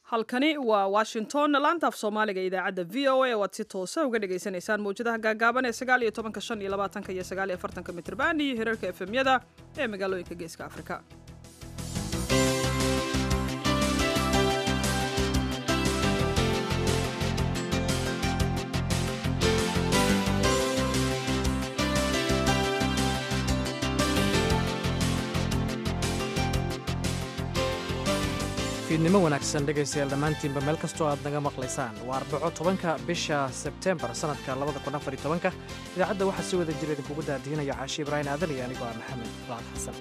halkani waa washington laanta af soomaaliga idaacadda v o a waad si toosa uga dhagaysanaysaan mawjadaha gaagaaban ee sagaal iyo tobanka shan iyo labaatanka iyo sagaal iyo afartanka mitrban iyo hirarka efemyada ee magaalooyinka geeska afrika fiidnimo wanaagsan dhegaystayaal dhammaantiinba meel kastoo aad naga maqlaysaan waa arbaco tobanka bisha sebtembar sannadka labada kun afar iyo tobanka idaacadda waxaa si wada jira idinkugu daadiinaya caashi ibraahim aadan iyo anigoo ah maxamed bacad xasan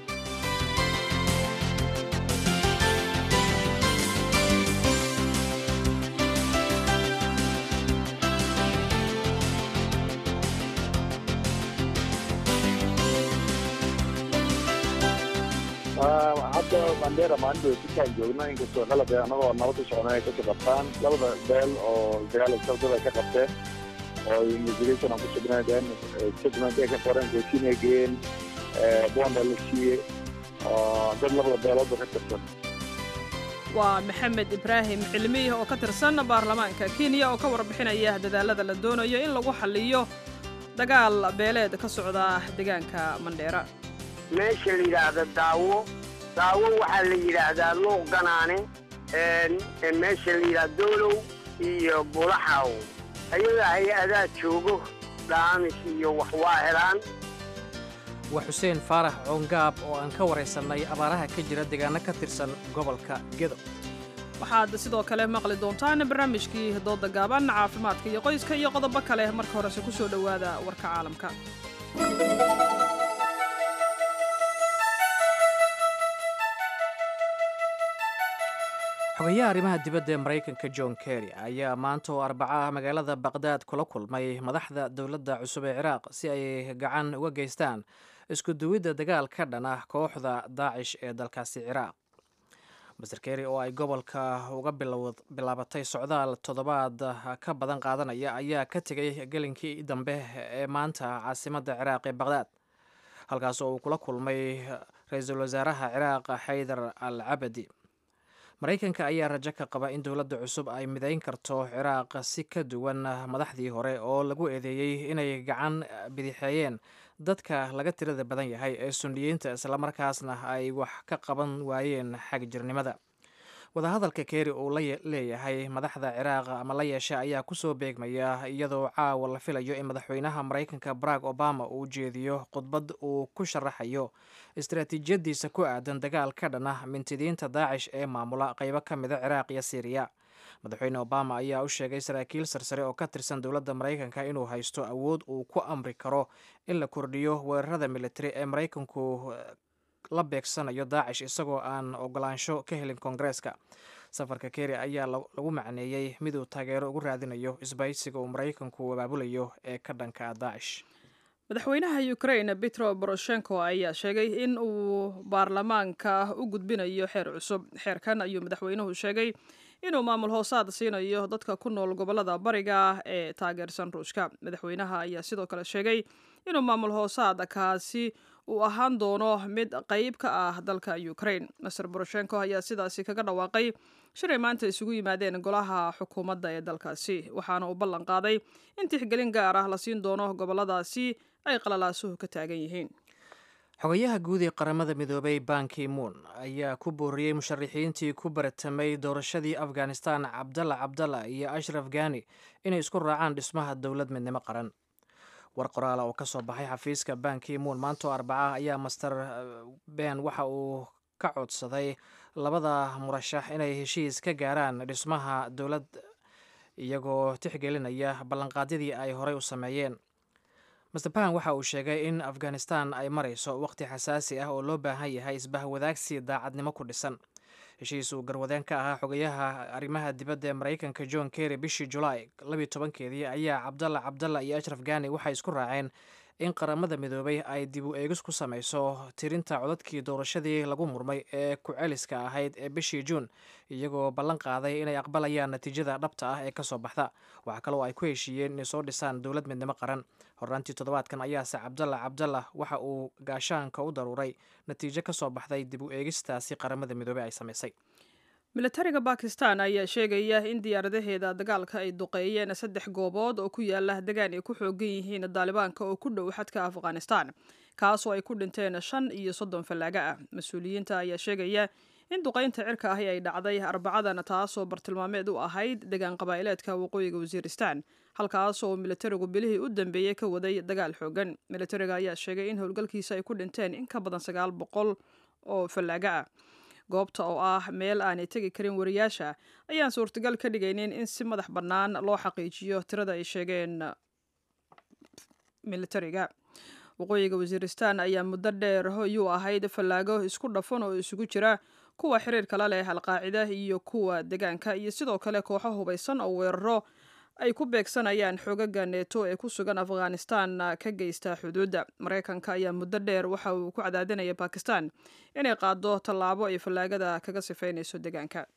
hadda bandera maalin sikaan joogno inkastoo qalab annagoo nabadda socona ay kasoo qabtaan labada beel oo dagaal sabdad ay ka qabteen oo immigration aan ku sugnaadeen statement ay ka qoreen gooshin ay geeyeen bond la siiyey oo dad labada beeloodba ka tirsan waa maxamed ibraahim cilmiih oo ka tirsan baarlamaanka kenya oo ka warbixinaya dadaalada la doonayo in lagu xalliyo dagaal beeleed ka socda deegaanka mandheera meesha la yidhaahda daawo daawo waxaa la yidhaahdaa luuq ganaane meesha la yidhahda doolow iyo bulaxaw ayaga hay-adaa joogo dhaamis iyo wax waa helaan waa xuseen faarax coongaab oo aan ka waraysannay abaaraha ka jira deegaano ka tirsan gobolka gedo waxaad sidoo kale maqli doontaan barnaamijkii dooda gaaban caafimaadka iyo qoyska iyo qodobo kale marka horese ku soo dhowaada warka caalamka xogayaha arrimaha dibadda ee maraykanka john kerry ayaa maanta oo arbaco ah magaalada baqdaad kula kulmay madaxda dowladda cusub ee ciraaq si ay gacan uga geystaan isku duwidda dagaal ka dhan ah kooxda daacish ee dalkaasi ciraaq master kerry oo ay gobolka uga bilaabatay socdaal toddobaad ka badan qaadanaya ayaa ka tegay gelinkii dambe ee maanta caasimadda ciraaq ee baqdaad halkaas oo uu kula kulmay ra-iisul wasaaraha ciraaq xaydar al cabadi maraykanka ayaa rajo ka qaba in dowladda cusub ay midayn karto ciraaq si ka duwan madaxdii hore oo lagu eedeeyey inay gacan bidixeeyeen dadka laga tirada badan yahay ee suniyiinta islamarkaasna ay wax ka qaban waayeen xagjirnimada wadahadalka keeri uu la leeyahay madaxda ciraaq ama la yeesha ayaa kusoo beegmaya iyadoo caawa la filayo in madaxweynaha maraykanka barack obama uu jeediyo khudbad uu ku sharaxayo istaraatiijiyadiisa ku aadan dagaal ka dhan ah mintidiinta daacish ee maamula qeybo ka mida ciraaq iyo siiriya madaxweyne obama ayaa u sheegay saraakiil sarsare oo ka tirsan dowladda maraykanka inuu haysto awood uu ku amri karo in la kordhiyo weerarada militari ee maraykanku la beegsanayo daacish isagoo aan ogolaansho ka helin koongareeska safarka keri ayaa lagu macneeyey miduu taageero ugu raadinayo isbaysiga uu maraykanku abaabulayo ee ka dhanka daacish madaxweynaha ukrain petro boroshenko ayaa sheegay in uu baarlamaanka u gudbinayo xeer cusub xeerkan ayuu madaxweynuhu sheegay inuu maamul hoosaad siinayo dadka ku nool gobolada bariga ee taageersan ruushka madaxweynaha ayaa sidoo kale sheegay inuu maamul hoosaad kaasi uu ahaan doono mid qayb ka ah dalka ukrain master boroshenko ayaa sidaasi kaga dhawaaqay shilay maanta isugu yimaadeen golaha xukuumadda ee dalkaasi waxaana uu ballan qaaday in tixgelin gaar ah la siin doono goboladaasi ay qalalaasuhu ka taagan yihiin xogayaha guud ee qaramada midoobay banki moon ayaa ku booriyey musharaxiintii ku baratamay doorashadii afghanistan cabdalla cabdalla iyo ashraf gani inay isku raacaan dhismaha dowlad midnimo qaran war qoraala oo ka soo baxay xafiiska banki moon maantoo arbaca ayaa master ben waxa uu ka codsaday labada murashax inay heshiis ka gaaraan dhismaha dowlad iyagoo tixgelinaya ballanqaadyadii ay horey u sameeyeen master ban waxa uu sheegay in afghanistan ay marayso waqti xasaasi ah oo loo baahan yahay isbahwadaagsi daacadnimo ku dhisan heshiis uu garwadeen ka ahaa xogayaha arrimaha dibadda ee maraykanka john kerry bishii julaay labiyo tobankeedii ayaa cabdalla cabdalla iyo ashraf gani waxay isku raaceen in qaramada midoobay ay dib u eegis ku samayso tirinta codadkii doorashadii lagu murmay ee ku-celiska ahayd ee bishii juun iyagoo ballan qaaday inay aqbalayaan natiijada dhabta ah ee kasoo baxda waxaa kaloo ay ku heshiiyeen inay soo dhisaan dowlad midnimo qaran horraantii toddobaadkan ayaase cabdalla cabdalla waxa uu gaashaanka u daruuray natiijo kasoo baxday dib u eegistaasi qaramada midoobey ay samaysay milatariga bakistan ayaa sheegaya in diyaaradaheeda dagaalka ay duqeeyeen saddex goobood oo ku yaala degaan ay ku xoogan yihiin daalibaanka oo ku dhow xadka afghanistan kaasoo ay ku dhinteen shan iyo soddon fallaaga ah mas-uuliyiinta ayaa sheegaya in duqaynta cirka ahi ay dhacday arbacadana taasoo bartilmaameed u ahayd degaan qabaa'ileedka waqooyiga wasiiristan halkaasoo militarigu bilihii u dambeeyey ka waday dagaal xoogan militariga ayaa sheegay in howlgalkiisa ay ku dhinteen in ka badan sagaal boqol oo fallaaga ah goobta oo ah meel aanay tegi karin wariyaasha ayaan suurtagal ka dhigaynin in si madax bannaan loo xaqiijiyo tirada ay sheegeen militariga waqooyiga wasiiristan ayaa muddo dheer hoyuu ahayd fallaago isku dhafan oo isugu jira kuwa xiriirka la leh alqaacida iyo kuwa degaanka iyo sidoo kale kooxo hubaysan oo weeraro ay ku beegsanayaan xoogaga neeto ee ku sugan afghanistan ka geysta xuduudda maraykanka ayaa muddo dheer waxa uu ku cadaadinaya bakistan inay qaado tallaabo ay fallaagada kaga sifaynayso degaanka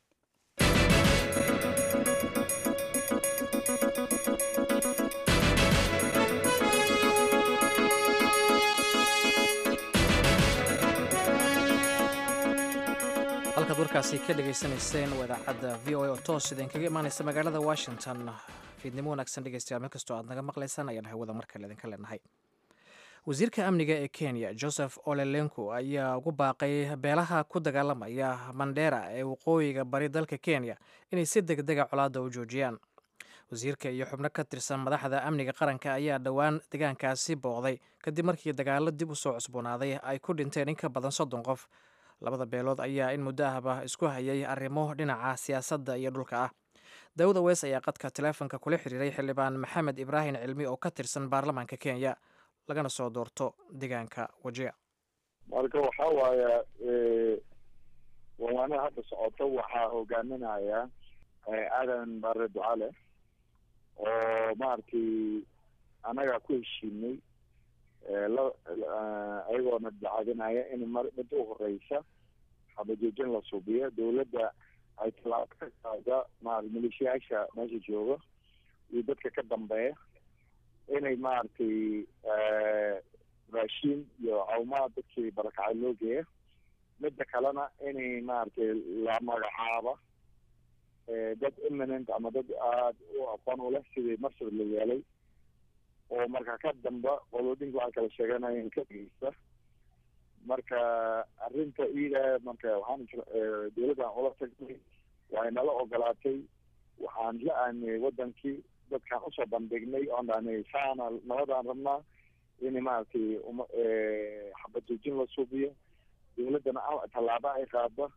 halkaad warkaasi ka dhegaysanayseen waa idaacadda v o a oo toos idinkaga imaanaysa magaalada washington fiidnimo wanaagsan dhegeystayaal meel kastoo aad naga maqlaysaan ayaan hawada mar kale idinka leenahay wasiirka amniga ee kenya joseph olelenko ayaa ugu baaqay beelaha ku dagaalamaya mandera ee waqooyiga bari dalka kenya inay si deg dega colaadda u joojiyaan wasiirka iyo xubno ka tirsan madaxda amniga qaranka ayaa dhowaan deegaankaasi booqday kadib markii dagaallo dib u soo cusboonaaday ay ku dhinteen in ka badan soddon qof labada beelood ayaa in muddo ahba isku hayay arrimo dhinaca siyaasadda iyo dhulka ah daawud aweys ayaa qadka taleefonka kula xiriiray xildhibaan maxamed ibraahim cilmi oo ka tirsan baarlamaanka kenya lagana soo doorto deegaanka wajiga marka waxaa waaya wawaanaha hadda socoto waxaa hogaaminaya aadan bare ducale oo maaragtay annaga ku heshiinay ayagoona dacadinaya in mar mid u horeysa xabajoojin la suubiyo dawladda ay tallaabo ka qaada ma maleeshiyaasha meesha jooga iyo dadka ka dambeeya inay maaragtay raashiin iyo cawmaad dadkii barakacay loo geeya midda kalena inay maaragtay la magacaaba dad imminent ama dad aada u aqoon u leh sidii marsad la yeelay oo marka ka damba qoloodinka waxaa kala sheeganaya ka dhegeysta marka arrinta iyada marka waxaan dawladdan ula tagnay way nala ogolaatay waxaan la aaniyey wadankii dadkaan usoo bandhignay oon dhahnay saana nabadaan rabnaa in maaragtay uma xabajoojin la suubiyo dawladdana tallaaba ay qaada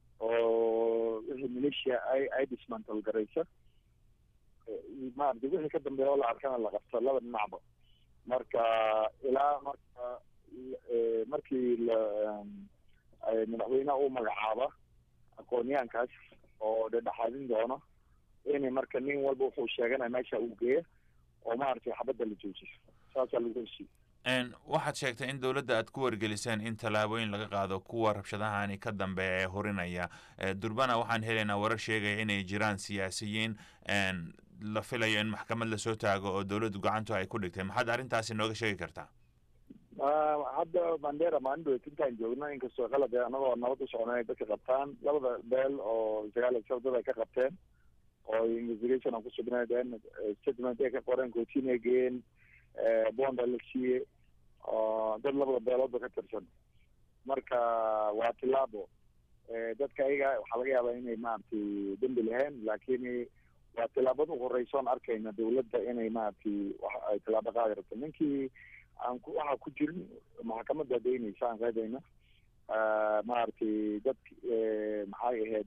oo wixii maleeshiya ay ay dismantal garaysa maarata wixii ka dambeeya oo la arkana la qabto laba dhinacba marka ilaa marka markii la madaxweyneha uu magacaaba aqoonyahankaas oo dhedhexaadin doono in marka nin walba wuxuu sheeganaya meesha uu geeya oo maaragtay xabadda la joojiyo saasaa lagu heshiiy waxaad sheegtay in dowladda aad ku wargeliseen in tallaabooyin laga qaado kuwa rabshadahani ka dambeeya ee horinaya durbana waxaan helaynaa warar sheegaya inay jiraan siyaasiyiin la filayo in maxkamad lasoo taago oo dowladdu gacantu ay ku dhigtay maxaad arrintaasi nooga sheegi kartaa hadda mandera maalin dhoweyd intaan joogno inkastoo qalad anagoo nabad u socnay ay dadka qabtaan labada beel oo sagaal sabdad ay ka qabteen oo investigation aan kusugnadeen statement ay ka qoreen cotin ay geeyeen bonda la siiyey dad labada beeloodba ka tirsan marka waa tilaabo dadka ayaga waxaa laga yaabaa inay maaragtay dembi lahayn laakiin waa tilaabada u horeysoon arkayna dawladda inay maaragtay wax ay tilaabo qaadi rabto ninkii aan ku waxaa ku jirin maxkamadda daynaysa aan qaadayna maaragtay dad maxay ahayd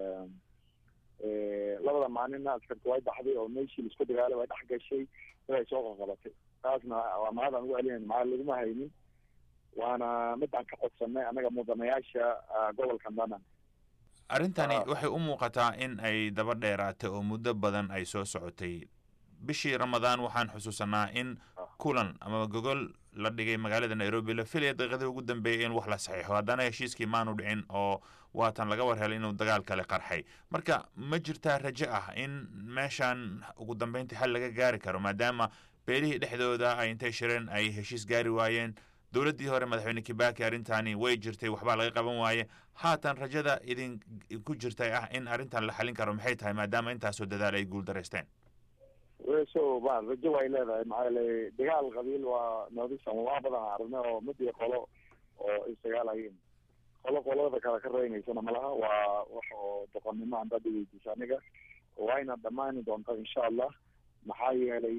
labada maalina askarta way baxday oo meeshii laisku dagaalay way dhex gashay dad ay soo qaqabatay taasna waa mahad aan ugu celinayn maxaa laguma haynin waana mid aan ka codsanay annaga mudanayaasha gobolka danan arrintani waxay u muuqataa in ay daba dheeraatay oo muddo badan ay soo socotay bishii ramadaan waxaan xusuusanaa in kulan ama gogol la dhigay magaalada nairobi la filaya daqiiqadii ugu dambeeyay in wax la saxiixo haddana heshiiskii maanu dhicin oo waatan laga war helay inuu dagaal kale qarxay marka ma jirtaa rajo ah in meeshan ugu dambeyntii xal laga gaari karo maadaama beelihii dhexdooda ay intay shireen ay heshiis gaari waayeen dowladdii hore madaxweyne kibaki arrintaani way jirtay waxbaa laga qaban waaye haatan rajada idin ku jirtay ah in arrintan la xalin karo maxay tahay maadaama intaasoo dadaal ay guul daraysteen so ma rajo way leedahay maxaa yeelay dagaal qabiil waa noodisan waa badan aragnay oo mid iyo qolo oo isdagaalayeen qolo qolada kale ka reynaysana malaha waa wax oo doqonnimo aan dad weydiisa aniga wayna dhammaani doontaa insha allah maxaa yeelay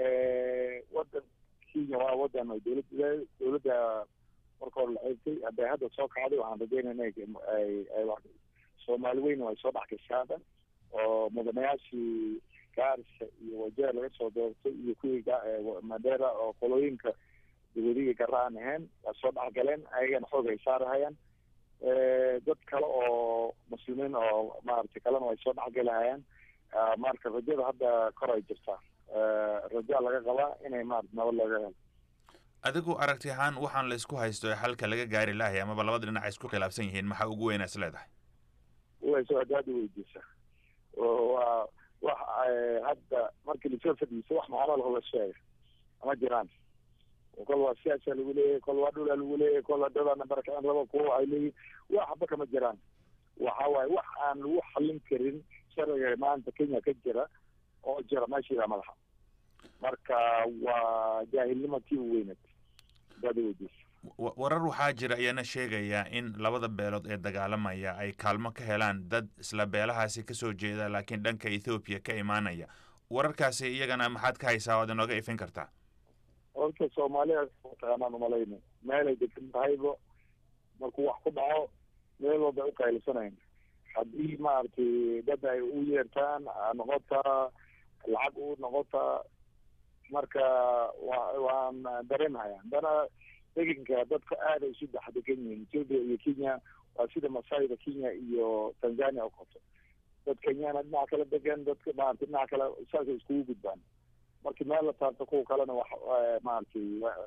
wadan kenya waa wadan ay dowladda dowladda marka hore la ceebtay hadday hadda soo kacday waxaan rajeynayna ay ay soomaali weyn ay soo dhex gashaada oo mudanayaashii gaarisa iyo wajeer laga soo doortay iyo kuwii madera oo qolooyinka dawadiga gara aan ahayn waa soo dhexgaleen ayagana xoog ay saarahayaan dad kale oo muslimiin oo maaragtay kalena way soo dhexgelahayaan marka rajada hadda kor ay jirtaa rajaa laga qabaa inay maarata nabad laga helo adigu aragti ahaan waxaan la isku haysto ee xalka laga gaari lahay amaba labada dhinac ay isku khilaafsan yihiin maxaa ugu weynaa is leedahay wayso hadaad weydiisa waa wax hadda markii lasoo fadhiiso wax macamala hoga sheega ama jiraan kol waa siyaasa lagu leeyahay kol waa dhulaa lagu leeyahay kol dadana barakicin raba kuwa ay leeyihin wax haba kama jiraan waxa waaye wax aan lagu xallin karin sharciga maanta kenya ka jira oo jira meeshiida madaxa marka waa jaahilnimo tii u weynad hadaad weydiisa warar waxaa jira ayana sheegaya in labada beelood ee dagaalamaya ay kaalmo ka helaan dad isla beelahaasi kasoo jeeda laakiin dhanka ethoobiya ka imaanaya wararkaasi iyagana maxaad ka haysaa waad inooga ifin kartaa horta soomaaliya mataqaanaan umalayna meelay degan tahayba markuu wax ku dhaco meel walba ay uqaylisanayn haddii maaragtay dad ay u yeertaan noqotaa lacag u noqotaa marka wa waan dareemhaya haddana degenka dadka aada isu dhex degan yihiin ethoopia iyo kenya waa sida masaayda kenya iyo tanzania u qabto dad kenyana dhinaca kala degan dadka maarata dhinaca kale saasay iskugu gudbaan marki meel la taabto kuwa kalena wax maaragtay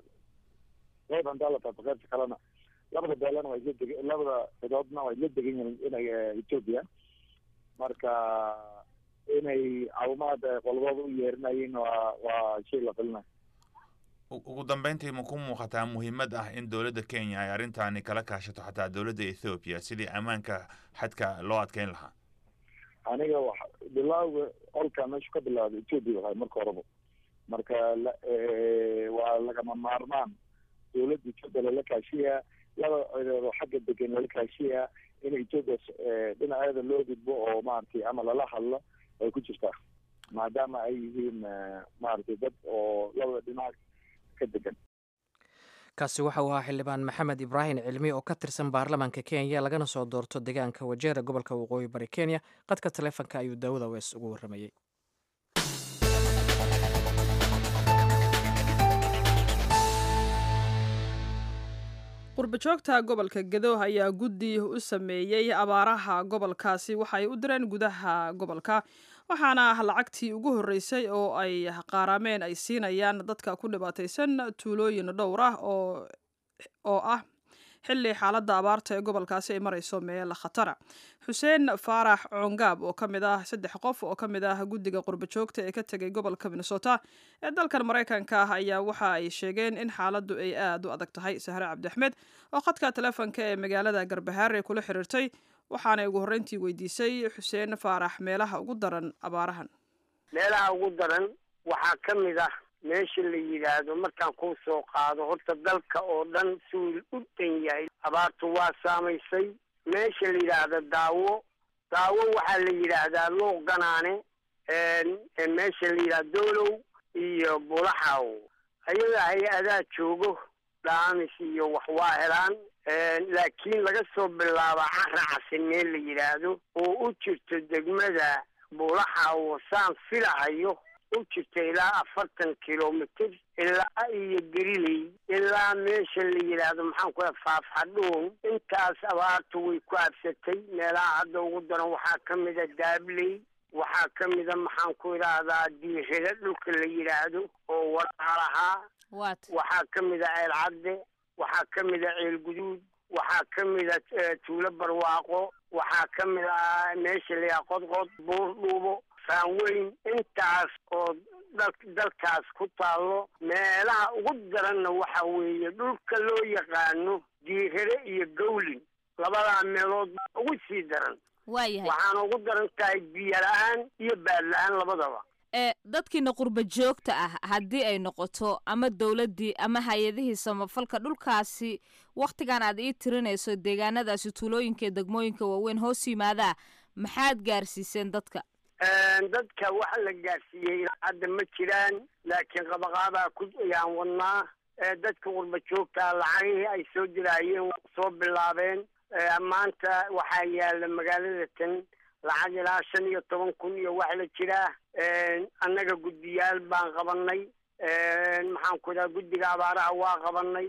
qeyb hadaa la taabto qeybta kalena labada beelana waa isla deg labada cidoodna waa isla degan yihiin inay ethoopia marka inay caawimaad qolbooda u yeerinayeen waa waa shay la filinayo ugu dambeyntii ma ku muuqataa muhiimad ah in dowladda kenya ay arrintaani kala kaashato xataa dowladda ethoobiya sidii ammaanka xadka loo adkeyn lahaa aniga wa bilawga olka meeshu ka bilaawda ethoopia wahay marka horeba marka waa lagama maarmaan dowladda ethoopia lala kaashiyaa laba cidoodoo xagga degan lala kaashiyaa in ethoopia dhinaceeda loo gudbo oo maaragtay ama lala hadlo ay ku jirtaa maadaama ay yihiin maaragtay dad oo labada dhinac ka degan kaasi waxa uu ahaa xildhibaan maxamed ibraahim cilmi oo ka tirsan baarlamaanka kenya lagana soo doorto deegaanka wajeera gobolka waqooyi bari kenya qadka taleefonka ayuu daawada wees ugu warramayey qurbajoogta gobolka gadow ayaa guddi u sameeyey abaaraha gobolkaasi waxaay u direen gudaha gobolka waxaana lacagtii ugu horreysay oo ay qaaraameen ay siinayaan dadka ku dhibaataysan tuulooyin dhowr ah oo ah xilli xaaladda abaarta ee gobolkaasi ay marayso meel khatara xuseen faarax coongaab oo ka mid ah saddex qof oo ka mid ah guddiga qurbajoogta ee ka tegay gobolka minnesota ee dalkan maraykanka ah ayaa waxa ay sheegeen in xaaladdu ay aada u adag tahay sahre cabdiaxmed oo khadka telefoonka ee magaalada garbahaare kula xiriirtay waxaanay ugu horreyntii weydiisay xuseen faarax meelaha ugu daran abaarahan meelaha ugu daran waxaa ka mid ah meesha la yidhaahdo markaan kuu soo qaado horta dalka oo dhan suul u dan yahay abaartu waa saamaysay meesha la yidhaahdo daawo daawo waxaa la yidhaahdaa luuq ganaane meesha la yidhahdo doolow iyo bulaxaw ayaga hay-adaa joogo dhaamis iyo wax waa helaan laakiin laga soo bilaabo caracasi meel la yidhaahdo oo u jirto degmada bulaxaw saan filahayo u jirta ilaa afartan kilomitr ilaa iyo geriley ilaa meesha la yidhaahdo maxaan ku faafxadhuun intaas abaartu way ku absatay meelaha hadda ugu daran waxaa ka mida daabley waxaa ka mida maxaan ku idhaahdaa diirada dhulka la yidhaahdo oo walaalahaa waxaa ka mida ceel cadde waxaa ka mida ceel guduud waxaa ka mida tuulo barwaaqo waxaa ka mid ah meesha la yidhaha qodqod buur dhuubo saanweyn intaas oo dalkaas ku taallo meelaha ugu daranna waxa weeye dhulka loo yaqaano diirare iyo gawlin labadaa meelood baa ugu sii daran waayahay waxaana ugu daran tahay biyo la-aan iyo baad la-aan labadaba ee dadkiina qurba joogta ah haddii ay noqoto ama dowladdii ama hay-adihii samafalka dhulkaasi wakhtigan aad ii tirinayso deegaanadaasi tuulooyinka iyo degmooyinka waaweyn hoos yimaadaa maxaad gaarsiiseen dadka dadka waxa la gaarsiiyey hadda ma jiraan laakiin qabaqaabaa ku ayaan wadnaa dadka qurba joogta lacagihii ay soo diraayeen waa soo bilaabeen maanta waxaa yaala magaalada tan lacag ilaa shan iyo toban kun iyo wax la jiraa annaga guddiyaal baan qabanay maxaan ku idhaha guddiga abaaraha waa qabanay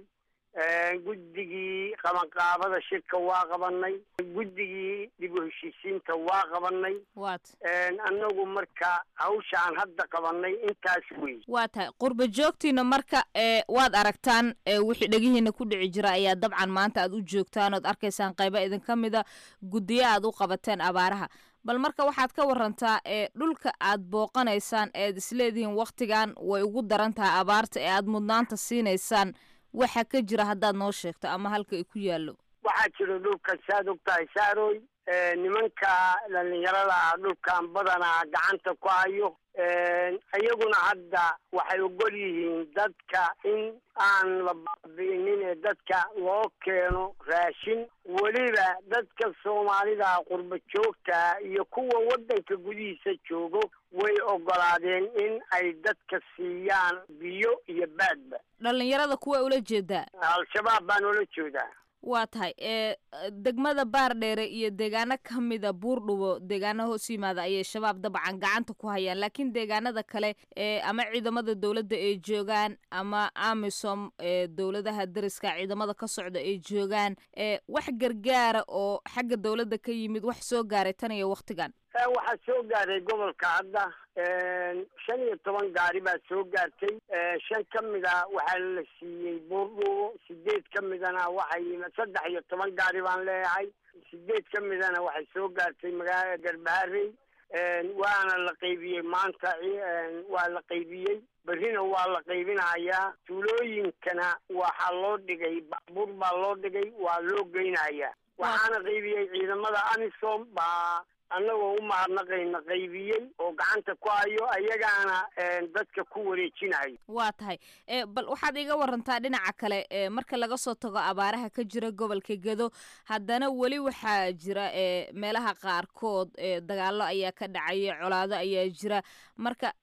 guddigii qabanqaabada shirka waa qabanay guddigii dib u heshiisiinta waa qabanay waat annagu marka hawshaan hadda qabanay intaas wey waa tahay qurba joogtiina marka ee waad aragtaan ee wixii dhegihiina ku dhici jira ayaa dabcan maanta aad u joogtaan ood arkaysaan qaybo idinka mida guddiyo aad u qabateen abaaraha bal marka waxaad ka warantaa ee dhulka aad booqanaysaan eed isleedihiin wakhtigan way ugu daran tahay abaarta ee aad mudnaanta siinaysaan waxa ka jira haddaad noo sheegto ama halka ay ku yaallo waxaa jira dhulka saad og tahay saaroy nimanka dhalinyarada ah dhulkan badanaa gacanta ku hayo iyaguna hadda waxay ogol yihiin dadka in aan la baabi'inin ee dadka loo keeno raashin weliba dadka soomaalida qurba joogta iyo kuwa waddanka gudihiisa joogo way ogolaadeen in ay dadka siiyaan biyo iyo baadba dhallinyarada kuwa ula jeedaa al-shabaab baan ula jeedaa waa tahay ee degmada baardheere iyo deegaano ka mida buurdhubo deegaano hoos yimaada ayay shabaab dabcan gacanta ku hayaan laakiin deegaanada kale ee ama ciidamada dowladda ay joogaan ama amisom ee dowladaha dariska ciidamada ka socda ay joogaan ee wax gargaara oo xagga dowladda ka yimid wax soo gaaray tan iyo wakhtigan waxaa soo gaaray gobolka hadda shan iyo toban gaari baa soo gaartay shan ka mida waxaa la siiyey buurdhubo sideed ka midana waxay saddex iyo toban gaari baan leeyahay sideed ka midana waxay soo gaartay magaalada garbaharey waana la qaybiyey maanta waa la qaybiyey berrina waa la qaybinayaa tuulooyinkana waxaa loo dhigay baabuur baa loo dhigay waa loo geynayaa waxaana qaybiyey ciidamada amisom baa annagoo u mahadnaqayna qaybiyey oo gacanta ku hayo ayagaana dadka ku wareejinayo waa tahay bal waxaad iga warantaa dhinaca kale marka laga soo tago abaaraha ka jira gobolka gedo haddana weli waxaa jira meelaha qaarkood dagaallo ayaa ka dhacaya colaado ayaa jira marka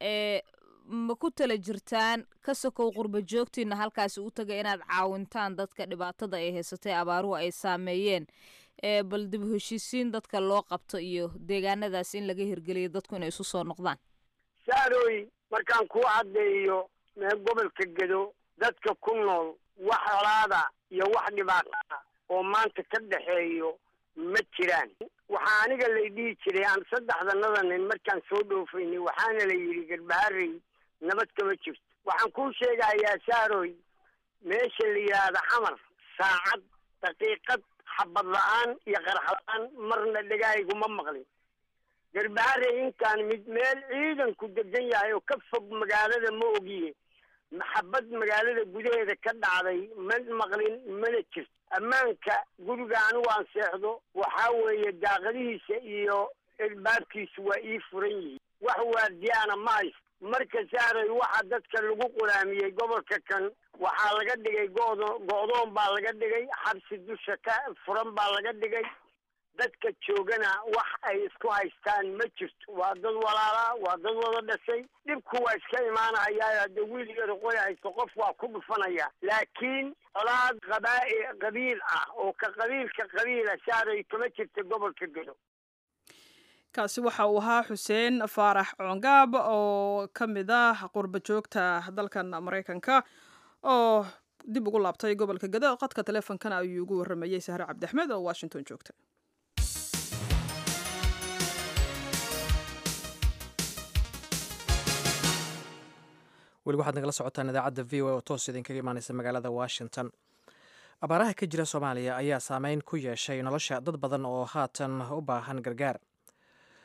ma ku tala jirtaan ka sokow qurba joogtiina halkaasi u taga inaad caawintaan dadka dhibaatada ay haysatay abaaruhu ay saameeyeen ee bal dib u heshiisiin dadka loo qabto iyo deegaanadaas in laga hirgeliyo dadku inay isu soo noqdaan saaroy markaan kuu caddeeyo mee gobolka gedo dadka ku nool wax colaada iyo wax dhibaata oo maanta ka dhexeeyo ma jiraan waxaa aniga lay dhihi jiray aan saddexdanada nin markaan soo dhoofaynay waxaana la yidhi garbaharey nabad kama jirto waxaan kuu sheegayaa saaroy meesha la yidhaahda xamar saacad daqiiqad xabad la-aan iyo qarax la-aan marna dhagahayguma maqlin garbaharey intaan mid meel ciidanku degan yahay oo ka fog magaalada ma ogiye maxabad magaalada gudaheeda ka dhacday ma maqlin mana jirto ammaanka guriga anigu aan seexdo waxaa weeye daaqadihiisa iyo ilbaabkiisu waa ii furan yihiin wax waardiyaana ma haysto marka saaray waxa dadka lagu qulaamiyey gobolka kan waxaa laga dhigay godo go-doon baa laga dhigay xabsi dusha ka furan baa laga dhigay dadka joogana wax ay isku haystaan ma jirto waa dad walaala waa dad wada dhashay dhibku waa iska imaanayaa hadda wiil yar qoy haysto qof waa ku dhufanaya laakiin colaad qabaa qabiil ah oo ka qabiilka qabiila saaray kama jirta gobolka gedo kaasi waxa uu ahaa xuseen faarax coongaab oo ka mid ah qurba joogta dalkan maraykanka oo dib ugu laabtay gobolka gado qadka taleefonkana ayuu ugu warramayey sahre cabdiaxmed oo washington joogta weli waxaad nagala socotaan idaacadda v o oo toos idinkaga imaaneysa magaalada washington abaaraha ka jira soomaaliya ayaa saameyn ku yeeshay nolosha dad badan oo haatan u baahan gargaar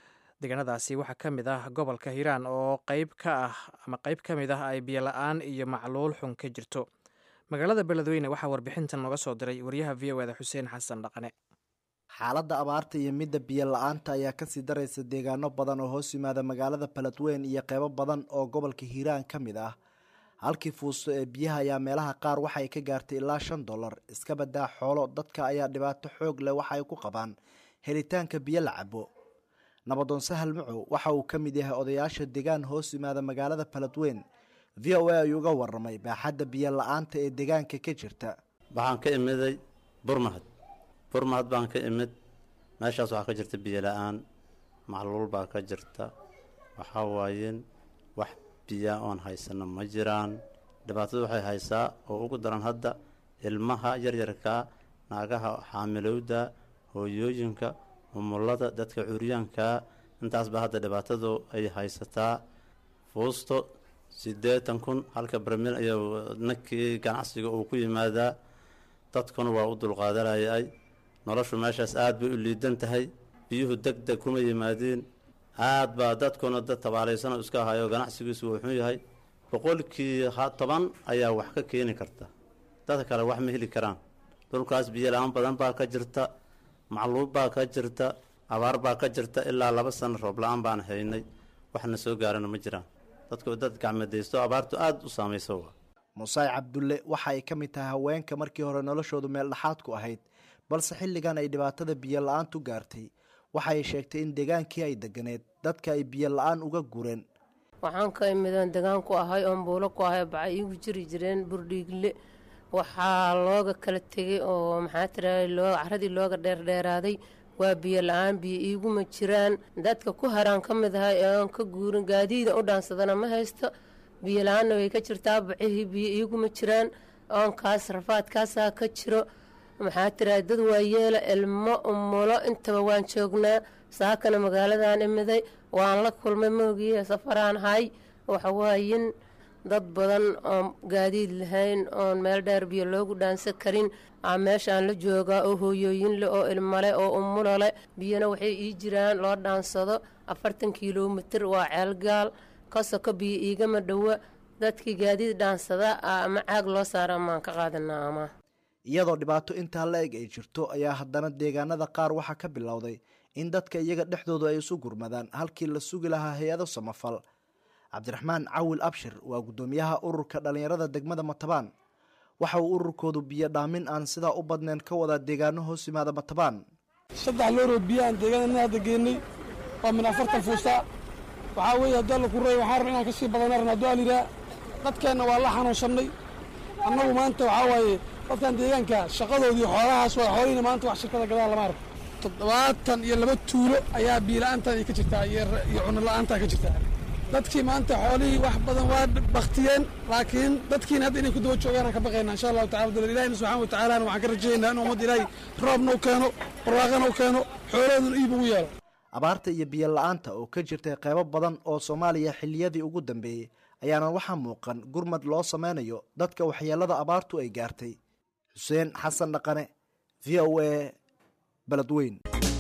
deegaanadaasi waxaa ka mid ah gobolka hiiraan oo qayb ka ah ama qayb ka mid ah ay biyola-aan iyo macluul xun ka jirto magaalada beledweyne waxaa warbixintan nooga soo diray wariyaha v o eda xuseen xasan dhaqane xaaladda abaarta iyo midda biyo la-aanta ayaa kasii daraysa deegaano badan oo hoos yimaada magaalada beledweyne iyo qeybo badan oo gobolka hiiraan ka mid ah halkii fuusto ee biyaha ayaa meelaha qaar waxay ka gaartay ilaa shan dollar iska badaa xoolo dadka ayaa dhibaato xoog leh waxa ay ku qabaan helitaanka biyo la cabo nabadoon sahal macow waxa uu ka mid yahay odayaasha deegaan hoos yimaada magaalada beledweyne v o a ayuu uga waramay baaxadda biyo la-aanta ee deegaanka ka jirta waxaan ka imiday burmahad burmahad baan ka imid meeshaas waxaa ka jirta biyo la-aan macluul baa ka jirta waxaa waayeen wax biyaa oon haysano ma jiraan dhibaatadu waxay haysaa oo ugu daran hadda ilmaha yaryarkaa naagaha xaamilowda hooyooyinka umulada dadka curyaankaa intaasba hadda dhibaatadu ay haysataa fuusto siddeetan kun halka barmil ayaa nakii ganacsiga uu ku yimaadaa dadkuna waa u dulqaadanayay noloshu meeshaas aada bay u liidan tahay biyuhu deg deg kuma yimaadiin aad baa dadkuna dad tabaalaysano iska ahayo ganacsigiisu wuxuu yahay boqolkii toban ayaa wax ka keeni karta dadka kale wax ma heli karaan dhulkaas biyo la-aan badan baa ka jirta macluub baa ka jirta abaar baa ka jirta ilaa laba sano roob la-aan baan haynay waxna soo gaarana ma jiraan dadku dad gacmadaysto abaartu aada u saamaysa waa musaay cabdulle waxa ay ka mid tahay haweenka markii hore noloshoodu meel dhexaad ku ahayd balse xilligan ay dhibaatada biyo la-aantu gaartay waxaay sheegtay in degaankii ay deganeed dadka ay biyo la-aan uga gureen waxaan ka imidaan degaan ku ahay oon buulo ku ahay baca iigu jiri jireen burdhiigle waxaa looga kala tegay oo maxaa tiraay loo caradii looga dheerdheeraaday waa biyo la-aan biyo iiguma jiraan dadka ku haraan ka mid ahay oon ka guurin gaadiida u dhaansadana ma haysto biyo la-aanna way ka jirtaa bacihii biyo iiguma jiraan oonkaas rafaadkaasaa ka jiro maxaa tiraay dad waayeela ilmo umulo intaba waan joognaa saakana magaaladan imiday waan la kulmay moogiye safaraan hay waxawaayin dad badan oon gaadiid lahayn oon meel dheer biyo loogu dhaansan karin aa meeshaan la joogaa oo hooyooyin leh oo ilmale oo umulo leh biyona waxay ii jiraan loo dhaansado afartan kilomitir waa ceelgaal kasoko biyo iigama dhowa dadkii gaadiid dhaansada ama caag loo saara amaan ka qaadanaa ama iyadoo dhibaato intaa la eg ay jirto ayaa haddana deegaanada qaar waxaa ka bilowday in dadka iyaga dhexdoodu ay isu gurmadaan halkii la sugi lahaa hay-ado samafal cabdiraxmaan cawil abshir waa guddoomiyaha ururka dhallinyarada degmada matabaan waxa uu ururkoodu biyo dhaamin aan sidaa u badnayn ka wadaa deegaano hoos yimaada matabaan saddex looroo biyahaan deegaanana hadda geennay waa min afartan fuusta waxaa weeye haddii alla ku reey waxaan raba inaan ka sii badana rabna hadduu aliraa dadkeenna waa la xanuunsannay annagu maanta waxaa waaye dadkan deegaanka shaqadoodii xoolahaas waa xoolihina maanta wax shirkada gadaa lama arko toddobaatan iyo laba tuulo ayaa biila-aantan ay ka jirtaa iyo cunno la-aantaa ka jirtaa dadkii maanta xoolihii wax badan waa baktiyeen laakiin dadkiina hadda inay ku daba joogaan aan ka baqayna insha allahu tacala dal ilahina subxana wa tacaalana waxaan ka rajaynaa in ummadda ilaahay roobna u keeno barwaaqana u keeno xoolahooduna iib ugu yeelo abaarta iyo biyo la-aanta oo ka jirtay qeybo badan oo soomaaliya xilliyadii ugu dambeeyey ayaana waxaa muuqan gurmad loo sameynayo dadka waxyeelada abaartu ay gaartay xuseen xasan dhaqane v o a beledweyn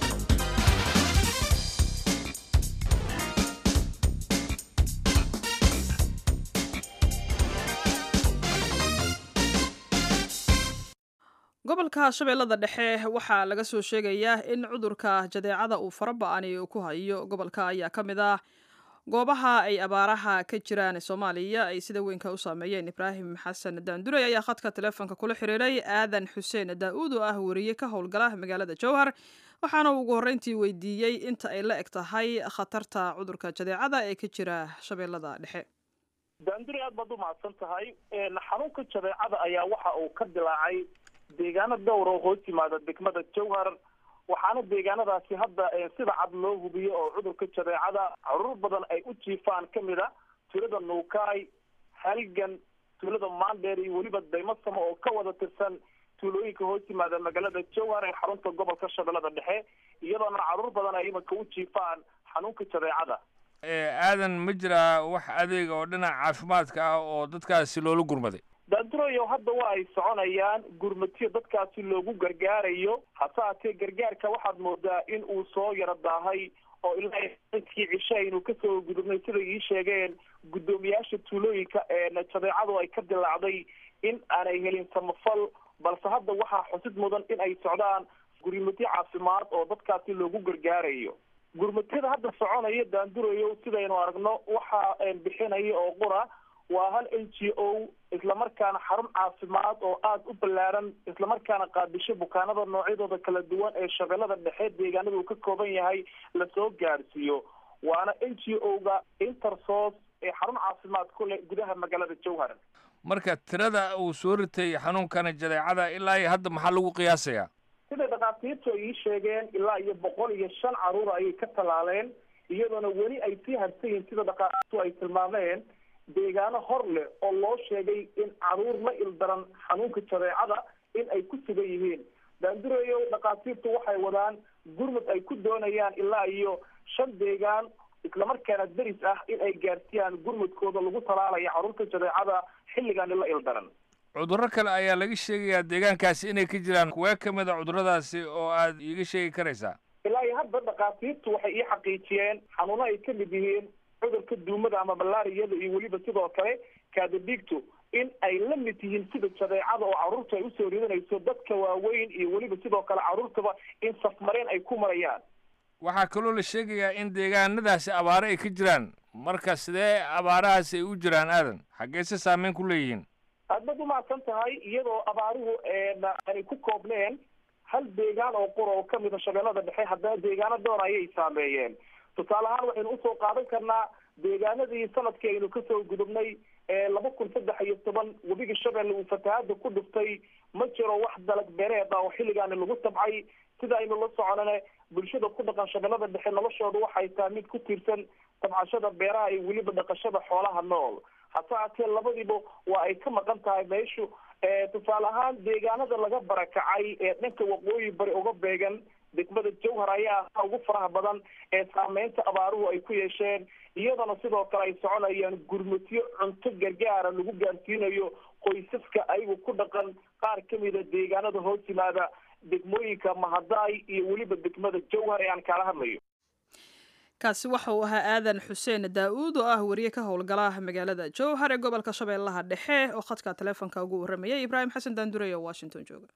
gobolka shabeellada dhexe waxaa laga soo sheegayaa in cudurka jadeecada uu faraba-ani ku hayo gobolka ayaa ka mid ah goobaha ay abaaraha ka jiraan soomaaliya ay sida weynka u saameeyeen ibraahim xasan daandurey ayaa khadka teleefonka kula xiriiray aadan xuseen daa-uud oo ah wariye ka howlgala magaalada jowhar waxaana uu ugu horreyntii weydiiyey inta ay la eg tahay khatarta cudurka jadeecada ee ka jira shabeellada dhexe daandurey aad baad u mahadsan tahay xanuunka jadeecada ayaa waxa uu ka dilaacay deegaano dhowr oo hoos yimaada degmada jowhar waxaana deegaanadaasi hadda sida cad loo hubiyo oo cudurka jadeecada caruur badan ay u jiifaan kamid a tuulada nuukaay halgan tuulada maandheer iyo weliba daymasamo oo ka wada tirsan tuulooyinka hoos yimaada magaalada jowhar ee xarunta gobolka shabeellada dhexe iyadoona caruur badan ay imanka u jiifaan xanuunka jadeecada aadan ma jiraa wax adeega oo dhinaca caafimaadka ah oo dadkaasi loola gurmaday daanduroyo hadda waa ay soconayaan gurmatiyo dadkaasi loogu gargaarayo hase haatee gargaarka waxaad moodaa in uu soo yaro daahay oo ilaa inkii cishe aynu kasoo gudubnay siday ii sheegeen guddoomiyaasha tuulooyinka jadeecadu ay ka dilaacday in aanay helin samafal balse hadda waxaa xusid mudan in ay socdaan gurmudyo caafimaad oo dadkaasi loogu gargaarayo gurmudyada hadda soconaya daandurayo sidaynu aragno waxaa bixinaya oo qura waa hal n g o islamarkaana xarun caafimaad oo aada u ballaaran islamarkaana qaabisho bukaanada noocyadooda kala duwan ee shabeellada dhexe deegaanada uu ka kooban yahay lasoo gaadhsiiyo waana n g o-ga intersos ee xarun caafimaad ku leh gudaha magaalada jowhar marka tirada uu soo ritay xanuunkana jadeecada ilaa iyo hadda maxaa lagu qiyaasayaa sida dhakhaatiirtu ay ii sheegeen ilaa iyo boqol iyo shan caruur ayay ka tallaaleen iyadoona weli ay sii harsan yihiin sida dhakhaatiirtu ay tilmaameen deegaano hor leh oo loo sheegay in caruur la ildaran xanuunka jadeecada in ay ku sugan yihiin daandureeyo dhakhaatiirtu waxay wadaan gurmud ay ku doonayaan ilaa iyo shan deegaan islamarkaana deris ah in ay gaarsiiyaan gurmudkooda lagu talaalaya caruurta jadeecada xilligaani la ildaran cudurro kale ayaa laga sheegayaa deegaankaasi inay ka jiraan kuwee ka mid a cudurradaasi oo aad iiga sheegi karaysaa ilaa iyo hadda dhakhaatiirtu waxay ii xaqiijiyeen xanuuno ay ka mid yihiin cudurka duumada ama malaariyada iyo weliba sidoo kale kaadadiigtu in ay la mid yihiin sida jadeecada oo carruurta ay usoo ridanayso dadka waaweyn iyo weliba sidoo kale carruurtaba in safmareen ay ku marayaan waxaa kaloo la sheegayaa in deegaanadaasi abaare ay ka jiraan marka sidee abaarahaasi ay u jiraan aadan xaggeese saameyn ku leeyihiin aad baad umahadsan tahay iyadoo abaaruhu aanay ku koobneen hal deegaan oo qura oo kamida shabeellada dhexe haddana deegaano door ayay saameeyeen tusaale ahaan waxaynu usoo qaadan karnaa deegaanadii sanadkii aynu kasoo gudubnay laba kun saddex iyo toban webiga shabeelle uu fatahaada ku dhuftay ma jiro wax dalag beereed ah oo xilligaani lagu tabcay sida aynu la soconane bulshada ku dhaqan shabeellada dhexe noloshooda waxay tahay mid ku tiirsan tabcashada beeraha iyo weliba dhaqashada xoolaha nool hase haatee labadiiba waa ay ka maqan tahay meeshu tusaale ahaan deegaanada laga barakacay ee dhanka waqooyi bari uga beegan degmada jowhar ayaa ahaa ugu faraha badan ee saameynta abaaruhu ay ku yeesheen iyadana sidoo kale ay soconayaan gurmudyo cunto gargaara lagu gaarsiinayo qoysaska ayagu ku dhaqan qaar kamida deegaanada hoos yimaada degmooyinka mahadaay iyo weliba degmada jowhar ee aan kaala hadlayo kaasi waxa uu ahaa aadan xuseen daa-uud oo ah wariye ka howlgala magaalada jowhar ee gobolka shabeellaha dhexe oo khadka taleefonka ugu warramayay ibraahim xasan daandurey oo washington jooga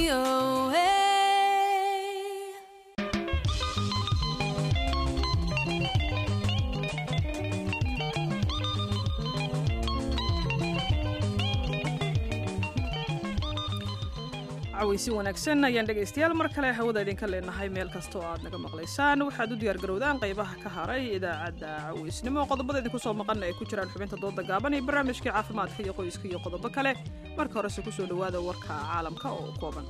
VOA. cawaysi wanaagsan ayaan dhegaystayaal mar kale hawada idinka leenahay meel kasta oo aad naga maqlaysaan waxaad u diyaargarowdaan qaybaha ka haray idaacadda cawaysnimo qodobada idinku soo maqan ay ku jiraan xubinta dooda gaaban iyo barnaamijkii caafimaadka iyo qoyska iyo qodobo kale marka horese kusoo dhowaada warka caalamka oo kooban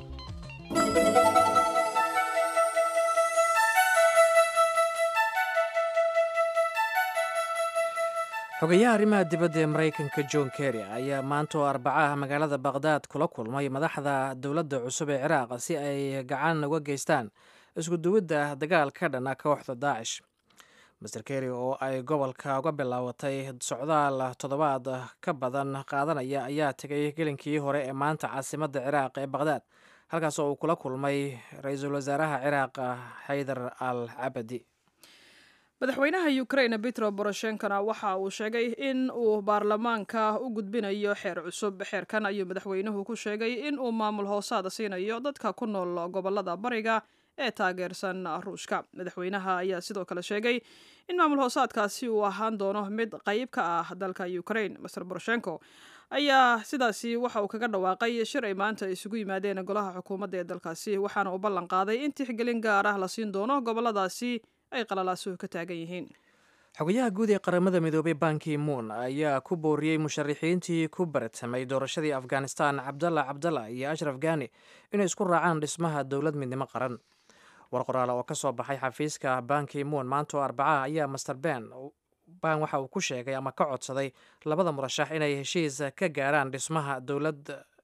xogayaha arrimaha dibadda ee maraykanka john kerry ayaa maanta oo arbacaha magaalada baqhdaad kula kulmay madaxda dowladda cusub ee ciraaq si ay gacan uga geystaan iskuduwidda dagaal ka dhana kooxda daacish master kerry oo ay gobolka uga bilaabatay socdaal toddobaad ka badan qaadanaya ayaa tegay gelinkii hore ee maanta caasimadda ciraaq ee baqhdaad halkaas oo uu kula kulmay ra-iisul wasaaraha ciraaq xaydar al cabadi madaxweynaha ukraine petro boroshenkona waxa uu sheegay in uu baarlamaanka u gudbinayo xeer cusub xeerkan ayuu madaxweynuhu ku sheegay in uu maamul hoosaada siinayo dadka ku nool gobolada bariga ee taageersan ruushka madaxweynaha ayaa sidoo kale sheegay in maamul hoosaadkaasi uu ahaan doono mid qayb ka ah dalka ukraine master boroshenko ayaa sidaasi waxa uu kaga dhawaaqay shir ay maanta isugu yimaadeen golaha xukuumadda ee dalkaasi waxaana uu ballan qaaday in tixgelin gaar ah la siin doono goboladaasi ay qalalaasuhu ka taagan yihiin xogayaha guud ee qaramada midoobay banki moon ayaa ku booriyey musharaxiintii ku baratamay doorashadii afghanistan cabdalla cabdalla iyo ashraf gani inay isku raacaan dhismaha dowlad midnimo qaran war qoraal oo ka soo baxay xafiiska banki moon maanta oo arbacaha ayaa master ben ban waxa uu ku sheegay ama ka codsaday labada murashax inay heshiis ka gaaraan dhismaha dowlad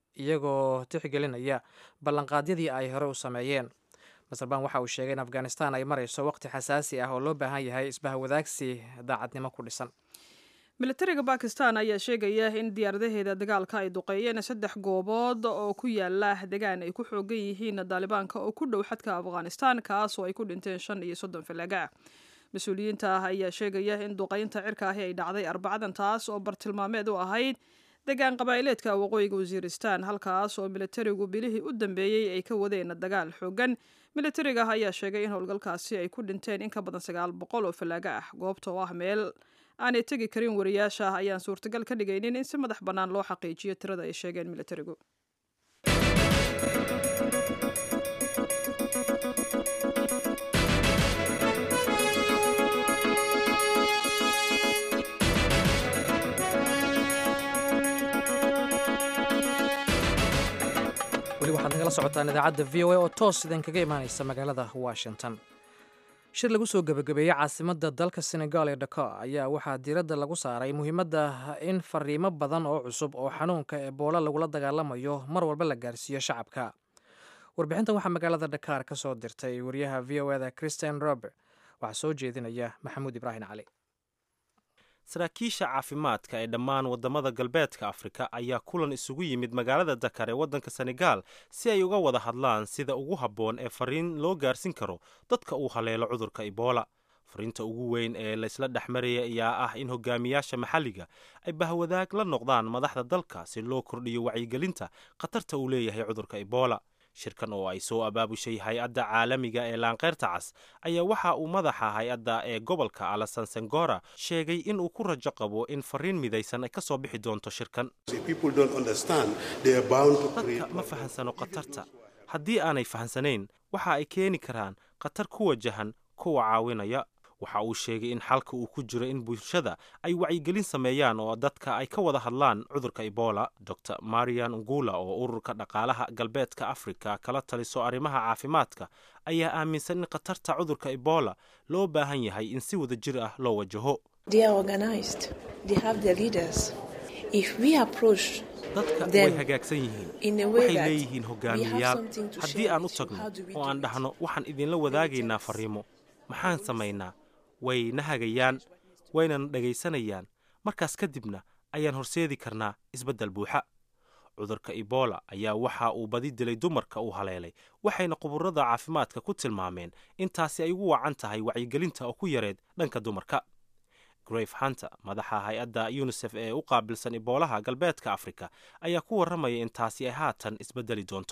iyagoo tixgelinaya ballanqaadyadii ay hore u sameeyeen master ban waxa uu sheegay in afghanistan ay marayso waqti xasaasi ah oo loo baahan yahay isbahwadaagsi daacadnimo ku dhisan militariga bakistan ayaa sheegaya in diyaaradaheeda dagaalka ay duqeeyeen saddex goobood oo ku yaala degaan ay ku xoogan yihiin daalibaanka oo ku dhow xadka afghanistan kaas oo ay ku dhinteen shan iyo soddon falaga ah mas-uuliyiinta ah ayaa sheegaya in duqeynta cirka ahi ay dhacday arbacadan taas oo bartilmaameed u ahayd degaan qabaa'ileedka waqooyiga wasiiristan halkaas oo militarigu bilihii u dambeeyey ay ka wadeen dagaal xoogan militariga ayaa sheegay in howlgalkaasi ay ku dhinteen in ka badan sagaal boqol oo fallaaga ah goobta oo ah meel aanay tegi karin wariyaasha ayaan suurtagal ka dhigaynin in si madax bannaan loo xaqiijiyo tirada ay sheegeen militarigu weli waxaad nagala socotaan idaacadda v o a oo toos idinkaga imaanaysa magaalada washington shir lagu soo gebagabeeyey caasimadda dalka senegal ee dakar ayaa waxaa diiradda lagu saaray muhiimadda in fariimo badan oo cusub oo xanuunka ebola lagula dagaalamayo mar walba la gaarsiiyo shacabka warbixintan waxaa magaalada dakar ka soo dirtay wariyaha v o eda christian robert waxaa soo jeedinaya maxamuud ibraahim cali saraakiisha caafimaadka ee dhammaan waddamada galbeedka afrika ayaa kulan isugu yimid magaalada dakar ee waddanka senegal si ay uga wada hadlaan sida ugu habboon ee fariin loo gaarsin karo dadka uu haleelo cudurka ebola fariinta ugu weyn ee laysla dhex maraya ayaa ah in hogaamiyaasha maxalliga ay bahwadaag la noqdaan madaxda dalka si loo kordhiyo wacyigelinta khatarta uu leeyahay cudurka ebola shirkan oo ay soo abaabushay hay-adda caalamiga ee laanqeyrta cas ayaa waxa uu madaxa hay-adda ee gobolka alasan sengora sheegay in uu ku rajo qabo in fariin midaysan ay ka soo bixi doonto shirkan dadka ma fahansano khatarta haddii aanay fahansanayn waxa ay keeni karaan khatar ku wajahan kuwa caawinaya waxa uu sheegay in xalka uu ku jiro in bulshada ay wacyigelin sameeyaan oo dadka ay ka wada hadlaan cudurka ebola dor marian ngula oo ururka dhaqaalaha galbeedka afrika kala taliso arrimaha caafimaadka ayaa aaminsan in khatarta cudurka ebola loo baahan yahay in si wada jir ah loo wajaho dadka way hagaagsan yihiin waxay leeyihiin hogaamiyayaal haddii aan u tagno oo aan dhahno waxaan idinla wadaagaynaa fariimo maxaan samaynaa way na hagayaan waynana dhegaysanayaan markaas kadibna ayaan horseedi karnaa isbeddel buuxa cudurka ebola ayaa waxa uu badi dilay dumarka uu haleelay waxayna quburada caafimaadka ku tilmaameen intaasi ay ugu wacan tahay wacyigelinta oo ku yareed dhanka dumarka grave hunter madaxa hay-adda yunisef ee u qaabilsan iboolaha galbeedka afrika ayaa ku warramaya in taasi ay haatan isbedeli doonto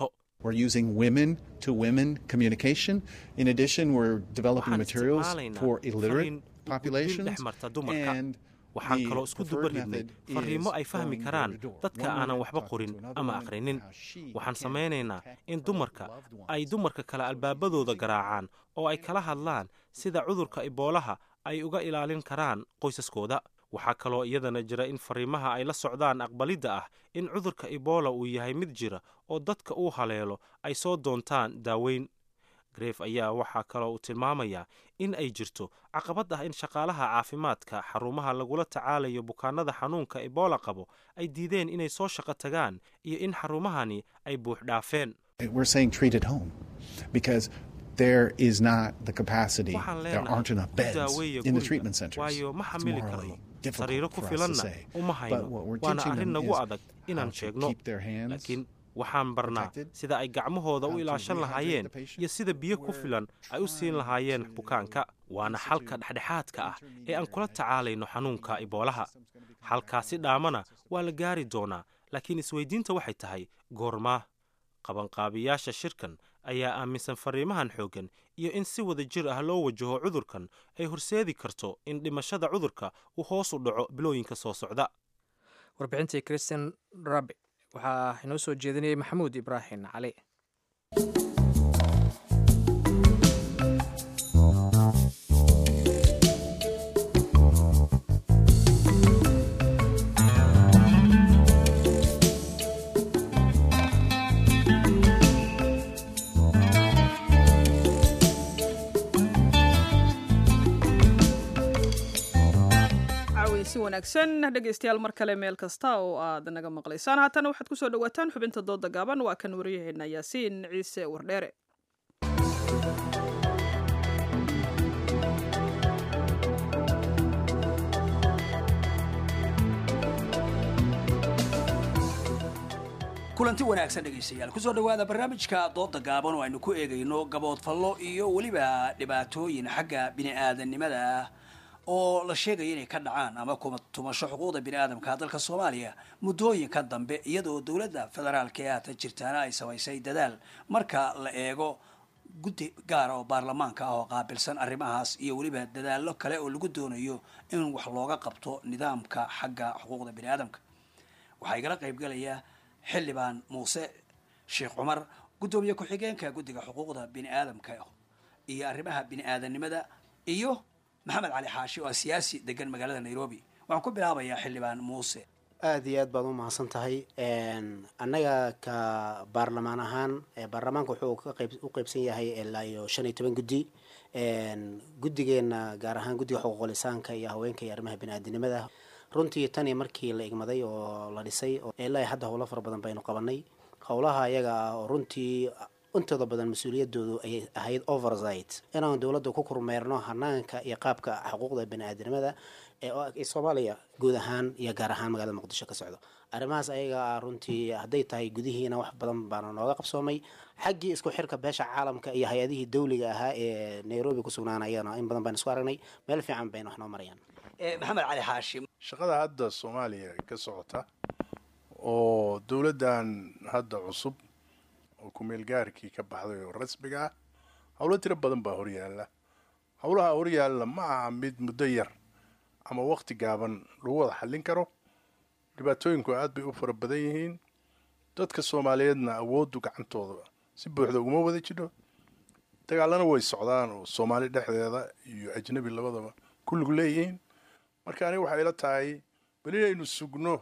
We're using women to women communication. In addition, we're developing Waxaan materials isticmaalaynaa for illiterate fariin populations. dhex marta dumarka And waxaan the kaloo isku preferred dubaridnay method fariimo is ay fahmi going karaan door to door. dadka One aanan woman waxba talks qorin to another ama woman akhrinin how she waxaan can samaynaynaa protect in her dumarka loved ones. ay dumarka kale albaabadooda garaacaan oo ay kala hadlaan sida cudurka iboolaha ay uga ilaalin karaan qoysaskooda waxaa kaloo iyadana jira in fariimaha ay la socdaan aqbalidda ah in cudurka ibola uu yahay mid jira oo dadka uu haleelo ay soo doontaan daaweyn gref ayaa waxaa kaloo uu tilmaamayaa in ay jirto caqabad ah in shaqaalaha caafimaadka xarumaha lagula tacaalayo bukaanada xanuunka ebola qabo ay diideen inay soo shaqo tagaan iyo in xarumahani ay buux dhaafeen We're saying treat at home because there is not the capacity. waxaan There aren't leenahay enough ku beds daaweeya in the guriga treatment centers. waayo ma It's xamili morally karno difficult sariiro ku for us to filanna say. uma But hayno what we're waana teaching arrin them nagu is adag inaan how to sheegno keep their hands laakiin waxaan barnaa protected, sida ay gacmahooda how u to ilaashan rehydrate lahaayeen the patient. iyo sida biyo ku filan ay u siin lahaayeen bukaanka waana xalka dhexdhexaadka ah ee aan kula tacaalayno xanuunka iboolaha xalkaasi dhaamana waa la gaari doonaa laakiin isweydiinta waxay tahay goormaa qabanqaabiyaasha shirkan ayaa aaminsan fariimahan xooggan iyo in si wada jir ah loo wajaho cudurkan ay horseedi karto in dhimashada cudurka uu hoos u dhaco bilooyinka soo socda warbixintii christian rabi waxaa inoo soo jeedinayay maxamuud ibraahim cali caawin si wanaagsan dhegaystayaal mar kale meel kasta oo aad naga maqlaysaan haatana waxaad kusoo dhawaataan xubinta dooda gaaban waa kan waryaheena yaasiin ciise wardheere kulanti wanaagsan dhegaystayaal kusoo dhowaada barnaamijka dooda gaaban oo aynu ku eegayno gaboodfallo iyo weliba dhibaatooyin xagga bini'aadanimada ah oo la sheegaya inay ka dhacaan ama kuma tumasho xuquuqda bini'aadamka dalka soomaaliya muddooyinka dambe iyadoo dowladda federaalka ee haatan jirtaana ay samaysay dadaal marka la eego guddi gaara oo baarlamaanka ah oo qaabilsan arrimahaas iyo weliba dadaallo kale oo lagu doonayo in wax looga qabto nidaamka xagga xuquuqda bini'aadamka waxaa igala qaybgalaya xildhibaan muuse sheekh cumar guddoomiye ku-xigeenka guddiga xuquuqda bini'aadamka iyo arrimaha bini'aadanimada iyo maxamed cali xaashi oo ah siyaasi degan magaalada nairobi waxaan ku bilaabayaa xildhibaan muuse aada iyo aad baad u mahadsan tahay annaga ka baarlamaan ahaan baarlamaanka wuxuu ka qayb u qaybsan yahay ilaa iyo shan iyo toban guddi guddigeena gaar ahaan guddiga xuquuqul insaanka iyo haweenka iyo arrimaha bini'aadanimada runtii tani markii la igmaday oo la dhisay ilaa hadda howlo fara badan baynu qabanay howlaha ayaga ah oo runtii intooda badan mas-uuliyadoodu ay ahayd oversight inaan dowladda ku kormeerno hanaanka iyo qaabka xuquuqda bani-aadanimada ee soomaaliya guud ahaan iyo gaar ahaan magaalada muqdisho ka socdo arrimahaas ayaga ah runtii hadday tahay gudihiina wax badan baana nooga qabsoomay xaggii isku xirka beesha caalamka iyo hay-adihii dawliga ahaa ee nairobi ku sugnaanayana in badan baynu isku aragnay meel fiican bayna wax noo marayaan maxamed cali xaashim shaqada hadda soomaaliya ka socota oo dowladdan hadda cusub oo kumeelgaarkii ka baxday oo rasmiga ah howlo tiro badan baa horyaalla howlaha horyaalla ma aha mid muddo yar ama waqti gaaban lagu wada xallin karo dhibaatooyinku aad bay u fara badan yihiin dadka soomaaliyeedna awooddu gacantooda si buuxda uguma wada jidho dagaalana way socdaan oo soomaali dhexdeeda iyo ajnabi labadaba kulligu leeyihiin marka aniga waxay ila tahay bal inaynu sugno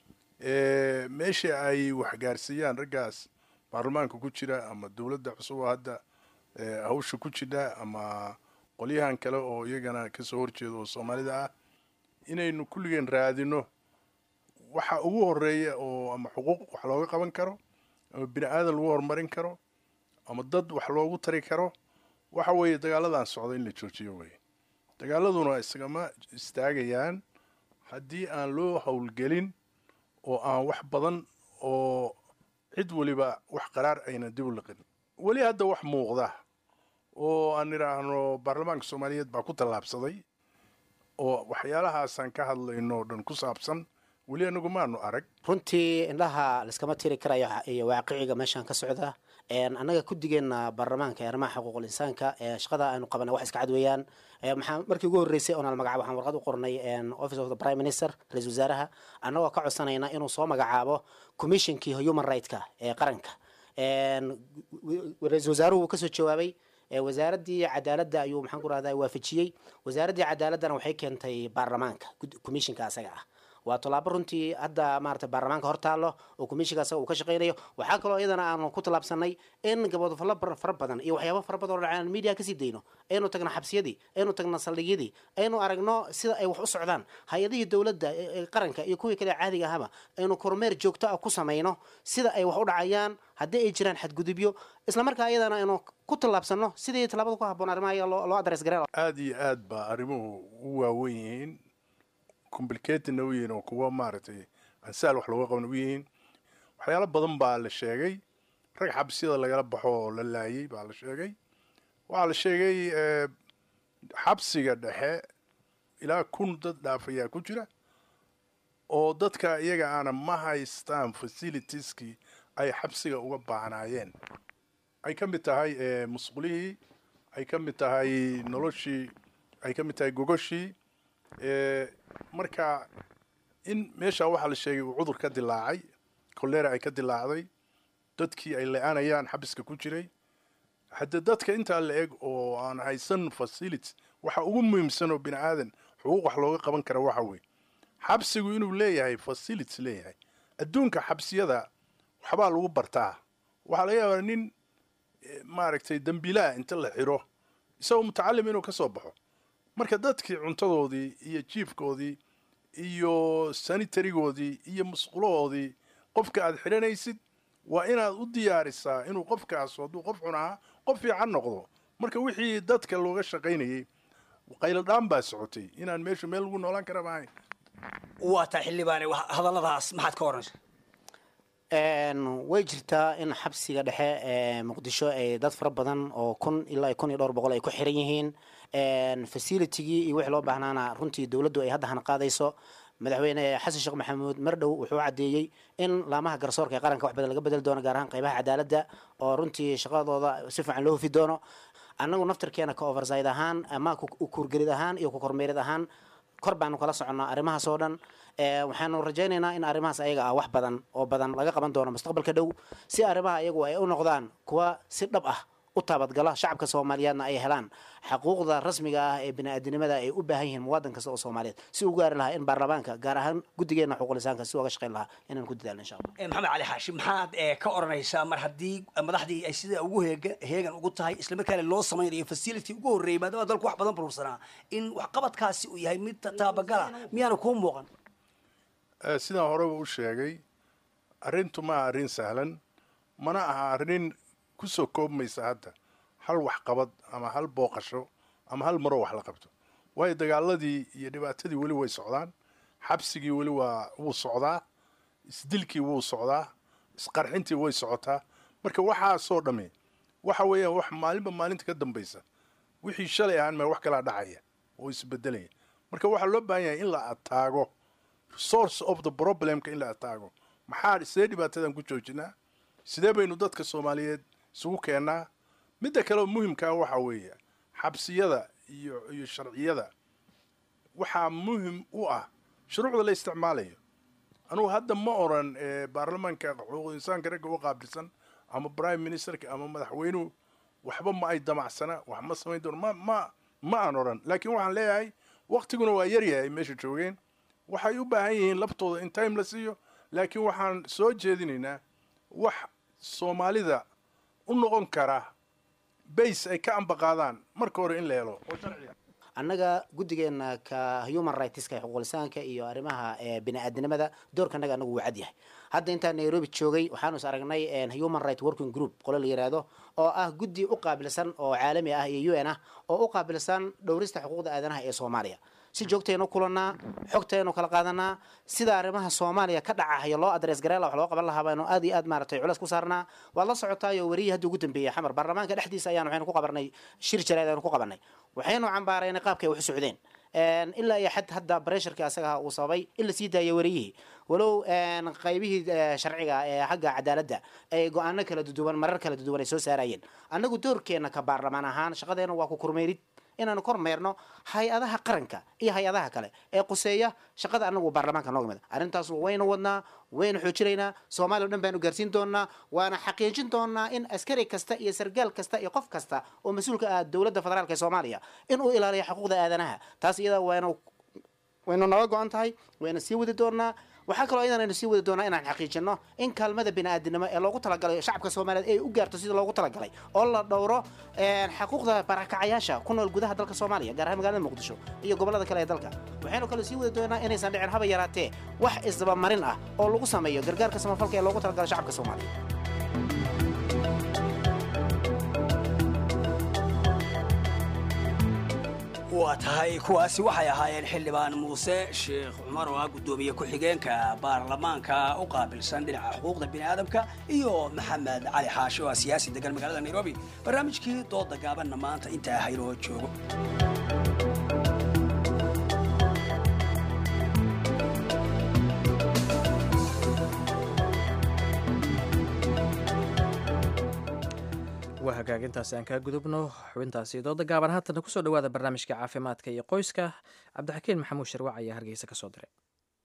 meeshii ay waxgaarsiiyaan raggaas baarlamaanka ku jira ama dowladda cusub oo hadda hawsha ku jidha ama qolyahan kale oo iyagana kasoo horjeeda oo soomaalida ah inaynu kulligeen raadino waxa ugu horeeya oo ama xuquuq wax looga qaban karo ama bini aadan lagu horumarin karo ama dad wax loogu tari karo waxa weeye dagaaladan socda in la joojiyo weye dagaaladuna isagama istaagayaan haddii aan loo howlgelin oo aan wax badan oo cid weliba wax qaraar ayna dib u liqin weli hadda wax muuqda oo aan idhaahno baarlamaanka soomaaliyeed baa ku tallaabsaday oo waxyaalahaasaan ka hadlayno o dhan ku saabsan weli anagu maanu arag runtii indhaha liskama tiri karayo iyo waaqiciga meeshaan ka socda annaga kudigeena baarlamaanka ee arrimaha xuquuqul insaanka ee shaqada aynu qabanay wax iska cad weeyaan maxaa markii ugu horreysay oonal magacaabo waxaan warqad u qornay office of the prime minister ra-isul wasaaraha annagoo ka codsanayna inuu soo magacaabo commissionkii human right-ka ee qaranka ra-isul wasaaruhu wuu kasoo jawaabay wasaaraddii cadaaladda ayuu maxaan ku rahdaa waafajiyey wasaaraddii cadaaladdana waxay keentay baarlamaanka commissionka asaga ah waa tallaabo runtii hadda maarata baarlamaanka hor taallo oo commissionka asaga uu ka shaqaynayo waxaa kaloo iyadana aanu ku tallaabsanay in gabodofallo fara badan iyo waxyaabo fara badan oo dhacaan media kasii dayno aynu tagno xabsiyadii aynu tagno saldhigyadii aynu aragno sida ay wax u socdaan hay-adihii dowladda ee qaranka iyo kuwii kale caadiga ahaba aynu kormeer joogto ah ku samayno sida ay wax u dhacayaan haddii ay jiraan xadgudubyo islamarkaa iyadana aynu ku tallaabsano sidii tallaabada ku habboon arrimaha iyaga loo adres gareen aada iyo aad baa arrimuhu u waawen yihiin complicatedna u yihiin oo kuwa maaragtay ansaal wax looga qaban u yihiin waxyaalo badan baa la sheegay rag xabsiyada lagala baxo oo la laayay baa la sheegay waxaa la sheegay xabsiga dhexe ilaa kun dad dhaaf ayaa ku jira oo dadka iyaga aana ma haystaan facilitieski ay xabsiga uga baahnaayeen ay ka mid tahay musqulihii ay ka mid tahay noloshii ay ka mid tahay gogoshii marka in meesha waxaa la sheegay uu cudur ka dilaacay kolera ay ka dilaacday dadkii ay le-aanayaan xabiska ku jiray haddee dadka intaa la eg oo aan haysan facility waxa ugu muhiimsan oo bini aadan xuquuq wax looga qaban kara waxa weeye xabsigu inuu leeyahay facilities leeyahay adduunka xabsiyada waxbaa lagu bartaa waxaa laga yaabaa nin maaragtay dembiilaha inta la xiro isagoo mutacalim inuu ka soo baxo marka dadkii cuntadoodii iyo jiifkoodii iyo sanitarigoodii iyo musqulahoodii qofka aad xidhanaysid waa inaad u diyaarisaa inuu qofkaas hadduu qof xun ahaa qof fiican noqdo marka wixii dadka looga shaqaynayay qayladhaan baa socotay inaan meeshu meel lagu noolaan kara maahayn waa taa xildhibaane hadalladaas maxaad ka oranaysa way jirtaa in xabsiga dhexe ee muqdisho ay dad fara badan oo kun ilaa kun iyo dhowr boqol ay ku xiran yihiin facilitigii iyo wixii loo baahnaana runtii dowladdu ay hadda hana qaadayso madaxweyne xasan sheekh maxamuud mardhow wuxuu caddeeyey in laamaha garsoorka ee qaranka wax badan laga bedeli doono gaar ahaan qaybaha cadaaladda oo runtii shaqadooda si fiican loo hufi doono annagu naftarkeena ka overside ahaan ama kuurgelid ahaan iyo ku kormeerid ahaan kor baanu kala soconnaa arrimahaas oo dhan waxaanu rajaynaynaa in arrimahaas ayaga ah wax badan oo badan laga qaban doono mustaqbalka dhow si arrimaha iyagu ay u noqdaan kuwa si dhab ah u taabadgala shacabka soomaaliyeedna ay helaan xaquuqda rasmiga ah ee bini-aadinimada ay u baahan yihiin muwaadin kasta oo soomaaliyeed si u gaari lahaa in baarlamaanka gaar ahaan guddigeena xuquulisaanka si uga shaqayn lahaa inaan ku dadaalno insha allah maxamed cali xaashi maxaad ka oranaysaa mar haddii madaxdii ay sida ugu heega heegan ugu tahay islamarkaana loo samaynayo facility ugu horreeyay maadaama dalku wax badan burursanaa in waxqabadkaasi uu yahay mid taabagala miyaana kuu muuqan sidaan horeba u sheegay arrintu ma aha arrin sahlan mana aha arrin kusoo koobmaysa hadda hal waxqabad ama hal booqasho ama hal maroo wax la qabto waayo dagaaladii iyo dhibaatadii weli way socdaan xabsigii weli waa wuu socdaa isdilkii wuu socdaa isqarxintii way socotaa marka waxaasoo dhamme waxa weeyaan wax maalinba maalinta ka dambaysa wixii shalay ahaan ma wax kalaa dhacaya oo isbedelaya marka waxaa loo baahan yahay in la ataago source of the problemka in la ataago maxaa sidee dhibaatadan ku joojinaa sidee baynu dadka soomaaliyeed isugu keennaa midda kale oo muhimkaa waxaa weeye xabsiyada iyo iyo sharciyada waxaa muhim u ah shuruucda la isticmaalayo anugu hadda ma oran baarlamaanka xuquuq insaanka ragga u qaabilsan ama prime ministerka ama madaxweynuhu waxba ma ay damacsana wax ma samayn doono ma ma ma aan oran laakiin waxaan leeyahay waktiguna waa yaryahay meesha joogeen waxay u baahan yihiin laftooda in time la siiyo laakiin waxaan soo jeedinaynaa wax soomaalida u noqon kara base ay ka ambaqaadaan marka hore in la helo oo sharciga annaga guddigeena ka human rightska ee xuquulisaanka iyo arrimaha bini-aadinimada doorka annaga anagu wuu cad yahay hadda intaan nairobi joogay waxaanu is aragnay human right working group qolo la yiraahdo oo ah guddi u qaabilsan oo caalami ah iyo u n ah oo u qaabilsan dhowrista xuquuqda aadanaha ee soomaaliya si joogtaynu kulannaa xogtaynu kala qaadanaa sida arrimaha soomaaliya ka dhacahaya loo adres gareela wax loo qaban lahaa baynu aad iyo aad maaratay culeys ku saarnaa waad la socotaayo wariyii hadda ugu dambeeyey xamar baarlamaanka dhexdiisa ayaan waxaynu ku qabanay shir jarayd aynu ku qabanay waxaynu cambaaraynay qaabkay wax u socdeen ilaa iyo xad hadda bresharkii asaga uu sababay in la sii daayo wariyihii walow qaybihii sharciga ee xagga cadaaladda ay go-aano kala duduwan marar kala duduwan ay soo saarayeen annagu doorkeena ka baarlamaan ahaan shaqadeena waa ku kormeerid inaanu kormeerno hay-adaha qaranka iyo hay-adaha kale ee quseeya shaqada anagu baarlamaanka nooga mid arrintaas waynu wadnaa waynu xoojinaynaa soomaaliya o dhan baanu gaarsiin doonaa waana xaqiijin doonaa in askari kasta iyo sargaal kasta iyo qof kasta oo mas-uulka ah dowladda federaalk ee soomaaliya in uu ilaaliyo xuquuqda aadanaha taas iyada waynu waynu naga go-an tahay wayna sii wadi doonaa waxaa kaloo iyadan aynu sii wadi doonaa inaan xaqiijino in kaalmada bini-aadinimo ee loogu talagalay shacabka soomaaliyeed ay u gaarto sida loogu talagalay oo la dhowro xaquuqda barakacayaasha ku nool gudaha dalka soomaaliya gaar ahaan magaalada muqdisho iyo gobollada kale ee dalka waxaynu kaloo sii wadi doonaa inaysan dhicin haba yaraatee wax isdabamarin ah oo lagu sameeyo gargaarka samafalka ee loogu talagalay shacabka soomaaliya waa tahay kuwaasi waxay ahaayeen xildhibaan muuse sheekh cumar oo ah guddoomiye ku-xigeenka baarlamaanka u qaabilsan dhinaca xuquuqda bini'aadamka iyo maxamed cali xaashi oo ah siyaasi degan magaalada nairobi barnaamijkii dooda gaabanna maanta intaa haynoo joogo waa hagaagintaasi aan kaa gudubno xubintaasi dooda gaaban haatana kusoo dhawaada barnaamijka caafimaadka iyo qoyska cabdixakiin maxamuud sharwac ayaa hargeysa ka soo diray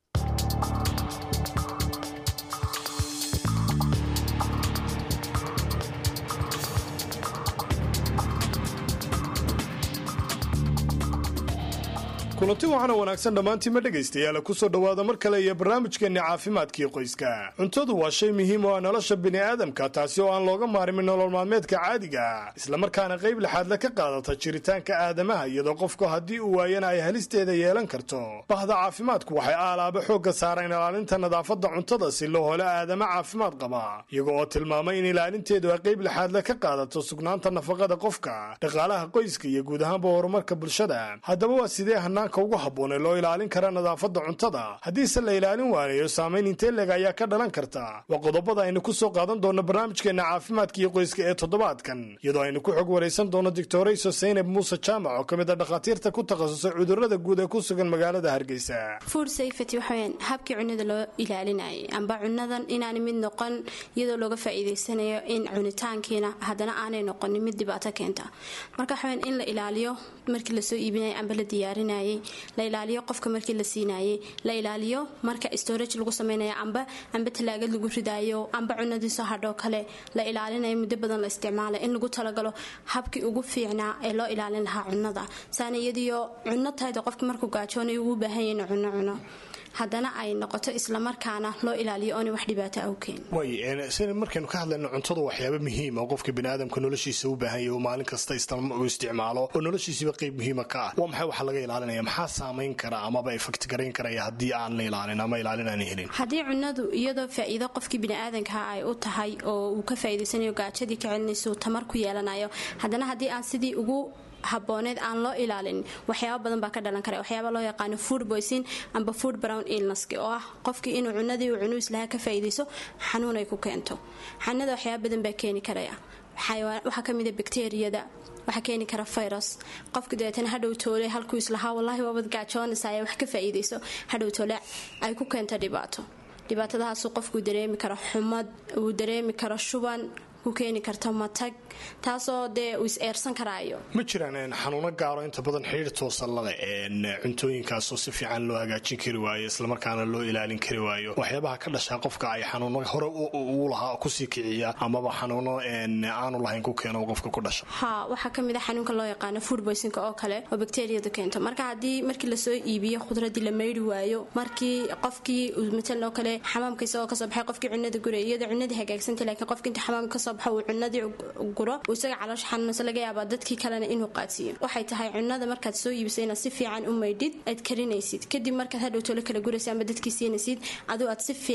kulanti waxaana wanaagsan dhammaantiima dhegaystayaal kusoo dhowaada mar kale iyo barnaamijkeenni caafimaadkii qoyska cuntadu waa shay muhiim oo ah nolosha bini'aadamka taasi oo aan looga maarimin nolol maalmeedka caadiga ah islamarkaana qayb lixaadle ka qaadata jiritaanka aadamaha iyadoo qofku haddii uu waayana ay halisteeda yeelan karto bahda caafimaadku waxay aalaaba xoogga saareen ilaalinta nadaafadda cuntada si loo helo aadama caafimaad qaba iyaga oo tilmaamay in ilaalinteedu ay qayb lixaadle ka qaadato sugnaanta nafaqada qofka dhaqaalaha qoyska iyo guud ahaanba horumarka bulshada haddaba waa sidee hanaanka ugu habboon ee loo ilaalin kara nadaafadda cuntada haddiise la ilaalin waanayo saamayn intee leg ayaa ka dhalan karta waa qodobada aynu ku soo qaadan doonno barnaamijkeenna caafimaadka iyo qoyska ee toddobaadkan iyadoo aynu ku xog waraysan doono doctorayso saynab muuse jaamac oo ka mid a dhakhaatiirta ku takhasusay cudurrada guud ee ku sugan magaalada hargeysa food safety waxaweyaan habkii cunnada loo ilaalinayay amba cunnadan inaanay mid noqon iyadoo looga faa'iidaysanayo in cunitaankiina haddana aanay noqonin mid dhibaato keenta marka waxaweyaan in la ilaaliyo markii lasoo iibinayay amba la diyaarinayay la ilaaliyo qofka markii la siinayay la ilaaliyo marka storage lagu samaynayo amba amba talaagad lagu ridaayo amba cunadiisoo hadhoo kale la ilaalinayo muddo badan la isticmaala in lagu talagalo habkii ugu fiicnaa ee loo ilaalin lahaa cunnada saana iyadiyo cunno tahayda qofka markuu gaajoonay ugu baahan yahin cunno cuno haddana ay noqoto islamarkaana loo ilaaliyo oona wax dhibaato awkeen way sina markaynu ka hadlayno cuntadu waxyaaba muhiima oo qofka biniaadamka noloshiisa u baahan yahy oo maalin kasta uu isticmaalo oo noloshiisiba qayb muhiima ka ah waa maxay waxa laga ilaalinaya maxaa saamayn kara amaba effect garayn karaya haddii aan la ilaalin ama ilaalin aan helin haddii cunadu iyadoo faa'iido qofkii biniaadanka ay u tahay oo uu ka faa'iidaysanayo gaajadii ka celinayso tamar ku yeelanayo haddana haddii aan sidii ugu habooneed aan loo ilaalin waxyaaba badan baa ka dhalan kara waxyaaba loo yaqaano food boysin amba food brown illneski oo ah qofkii inuu cunadii uu cunuu islaha ka faa'iidayso xanuun ay ku keento xanuunada waxyaaba badan baa keeni karaya waxaa ka mid a bakteriyada waxaa keeni kara virus qofka dabeetana hadhow toole halkuu islahaa wallaahi waabad gaajoonaysa ay wax ka faa'iidayso hadhow toole ay ku keento dhibaato dhibaatadahaasuu qofkuu dareemi karo xumad uu dareemi karo shuban ku keeni karto matag taasoo dee uu is-eersan karaayo ma jiraan xanuuno gaaro inta badan xidhiir toosan lale cuntooyinkaasoo si fiican loo hagaajin kari waayo islamarkaana loo ilaalin kari waayo waxyaabaha ka dhashaa qofka ay xanuuno hore uu lahaa kusii kiciya amaba xanuuno aanu lahayn ku keeno qofka ku dhasha ha waxaa ka mid a xanuunka loo yaqaano food boysinka oo kale oo bakteriyadu keento marka haddii markii lasoo iibiyo khudradii la mayri waayo markii qofkii matalan oo kale xamaamka isagoo kasoo baxay qofkii cunada guraya iyadoo cunadii hagaagsantay laakiin qofka inta xamaamka kasoo baxa uu cunadii guro uu isaga caloosha xanuunaysa laga yaabaa dadkii kalena inuu qaadsiiyo waxay tahay cunada markaad soo iibisay inaad si fiican u maydhid aad karinaysid kadib markaad hadhow tolo kala guraysa ama dadkii siinaysid aduu aad si fiican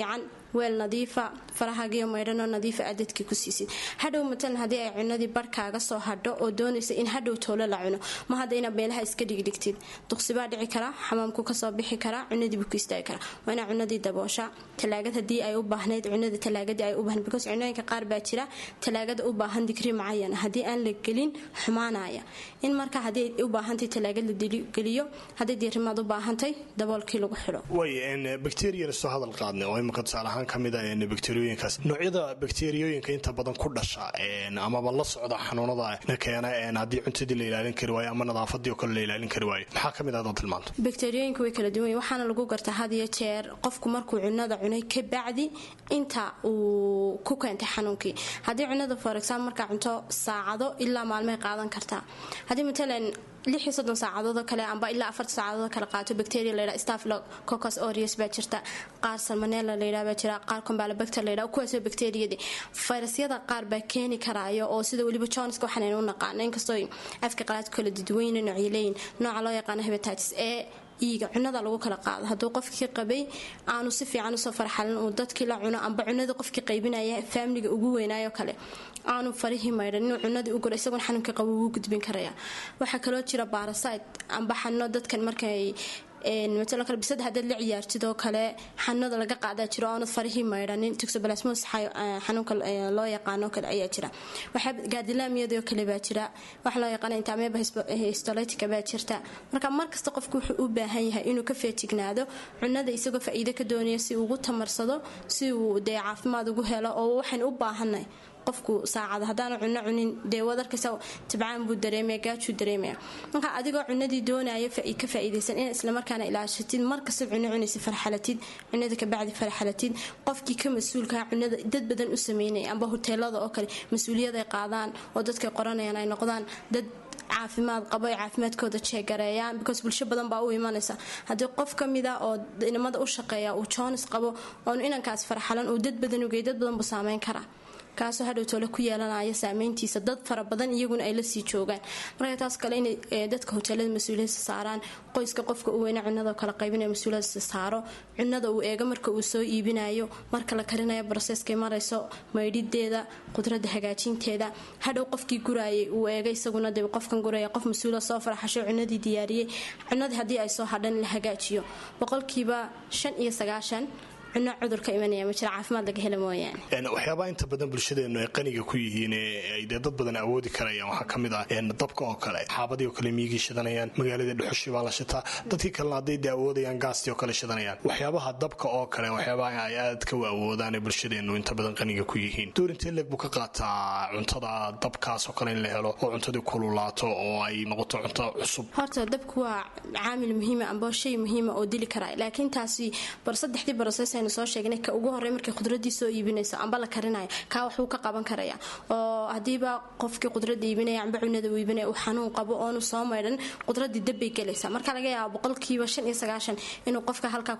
weel nadiifa farahaagiyo maydhanoo nadiifa aad dadkii ku siisid hadhow matalan haddii ay cunadii barhkaaga soo hadho oo doonaysa in hadhow toolo la cuno ma hadda inaad meelaha iska dhigdhigtid duqsibaa dhici karaa xamaamku kasoo bixi karaa cunadiibu ku istaagi karaa waa inaa cunadii daboosha talaagad haddii ay u baahnayd cunada talaagadii ay u baahnayd because cunooyinka qaar baa jira talaagada u baahan digri macayana haddii aan la gelin xumaanaya in marka haddii ay u baahantay talaagad la geliyo haddii diirimaad u baahantay daboolkii lagu xidho way bacterian soo hadal qaadnay oo imika tusaale ahaan ka mid a bacteriyooyinkaas noocyada bacteriyooyinka inta badan ku dhasha amaba la socda xanuunada keena haddii cuntadii la ilaalin kari waayo ama nadaafadii oo kale la ilaalin kari waayo maxaa ka mid ah dad tilmaanto bakteriyooyinka way kala duwan waxaana lagu gartaa had iyo jeer qofku markuu cunada cunay ka bacdi inta uu ku keentay xanuunkii haddii cunada for example markaa cunto saacado ilaa maalmay qaadan kartaa haddii matalan lix iyo soddon saacadoodoo kale amba ilaa afarta saacadoodoo kale qaato bacteria layidhaha staphylococcus aureus baa jirta qaar salmonella layidhaha baa jira qaar combalobacter layidhaha kuwaasoo bacteriyadii fayrasyada qaar baa keeni karaayo oo sida weliba johnska waxaan aynu u naqaano inkastoo afka qalaadku kala duduweyna noocyo leeyihin nooca loo yaqaano hepatitis ee iiga cunada lagu kala qaado hadduu qofkii qabay aanu si fiican usoo farxalin uu dadkii la cuno amba cunadii qofkii qaybinaya faamiliga ugu weynaayo kale aanu farihii maydhan inuu cunadii u guro isagoon xanuunkii qabo wuu gudbin karaya waxaa kaloo jira barasite amba xanuuno dadkan markay matalo kale bisada haddaad la ciyaartid oo kale xanuunada laga qaadaa jiro oonad farihii maydhanin toxoplasmosis xanuunka loo yaqaano kale ayaa jira waxaa gaadilaamiyadoo kale baa jira waxa loo yaqaana intaameba histolytica baa jirta marka markasta qofku wuxuu u baahan yahay inuu ka feejignaado cunada isagoo faa'iido ka doonaya si ugu tamarsado si uu dee caafimaad ugu helo oo waxaan u baahanay qofku saacada haddaanu cuno cunin dee wadarkasa tabcaan buu dareemaya gaajuu dareemaya marka adigoo cunadii doonaya ka faa'iidaysan inaad islamarkaana ilaashatid markasta cuno cunaysa farxalatid cunada kabacdi farxalatid qofkii ka mas-uulkaa cunada dad badan u sameynaya amba hoteelada oo kale mas-uuliyaday qaadaan oo dadkay qoranayaan ay noqdaan dad caafimaad qabo ay caafimaadkooda jeegareeyaan because bulsho badan baa u imanaysa haddii qof ka mid a oo inamada u shaqeeya uu joonis qabo oonu inankaas farxalan uu dad badan ugey dad badan buu saameyn karaa kaasoo hadhow toole ku yeelanaya saameyntiisa dad fara badan iyaguna ay lasii joogaan marka taas kale inay dadka hoteelada mas-uuliyadsa saaraan qoyska qofka u weyna cunada kala qaybinaya mas-uuliyadsa saaro cunada uu eego marka uu soo iibinayo marka la karinayo broseskay marayso maydhideeda qudrada hagaajinteeda hadhow qofkii guraayay uu eega isaguna de qofkan guraya qof mas-uula soo farxasho cunadii diyaariyey cunadii haddii ay soo hadhan la hagaajiyo boqolkiiba shan iyo sagaashan cuno cudur ka imanaya ma jira caafimaad laga hela mooyaane waxyaabaha inta badan bulshadeenu ay qaniga ku yihiin ay dee dad badan awoodi karayaan waxaa ka mid ah dabka oo kale xaabadii oo kale miyigii shidanayaan magaaladii dhuxushii baa la shitaa dadkii kalena hadday dee awoodayaan gaastii oo kale shidanayaan waxyaabaha dabka oo kale waxyaabaha ay aadka u awoodaan ee bulshadeenu inta badan qaniga ku yihiin doorintee leeg buu ka qaataa cuntada dabkaas oo kale in la helo oo cuntadii kululaato oo ay noqoto cunto cusub horta dabku waa caamil muhiima amba shay muhiima oo dili karaa laakiin taasi bar saddexdii baroses aynu soo sheegnay ka ugu horey markay khudradii soo iibinayso amba la karinayo kaa waxuu ka qaban karaya oo hadiiba qofkii qudrada iibinaya amba cunada uu iibinaya uu xanuun qabo oonu soo maydhan qudradii dabbay gelaysaa marka laga yaaba boqolkiiba shan iyo sagaashan inuu qofka halkaa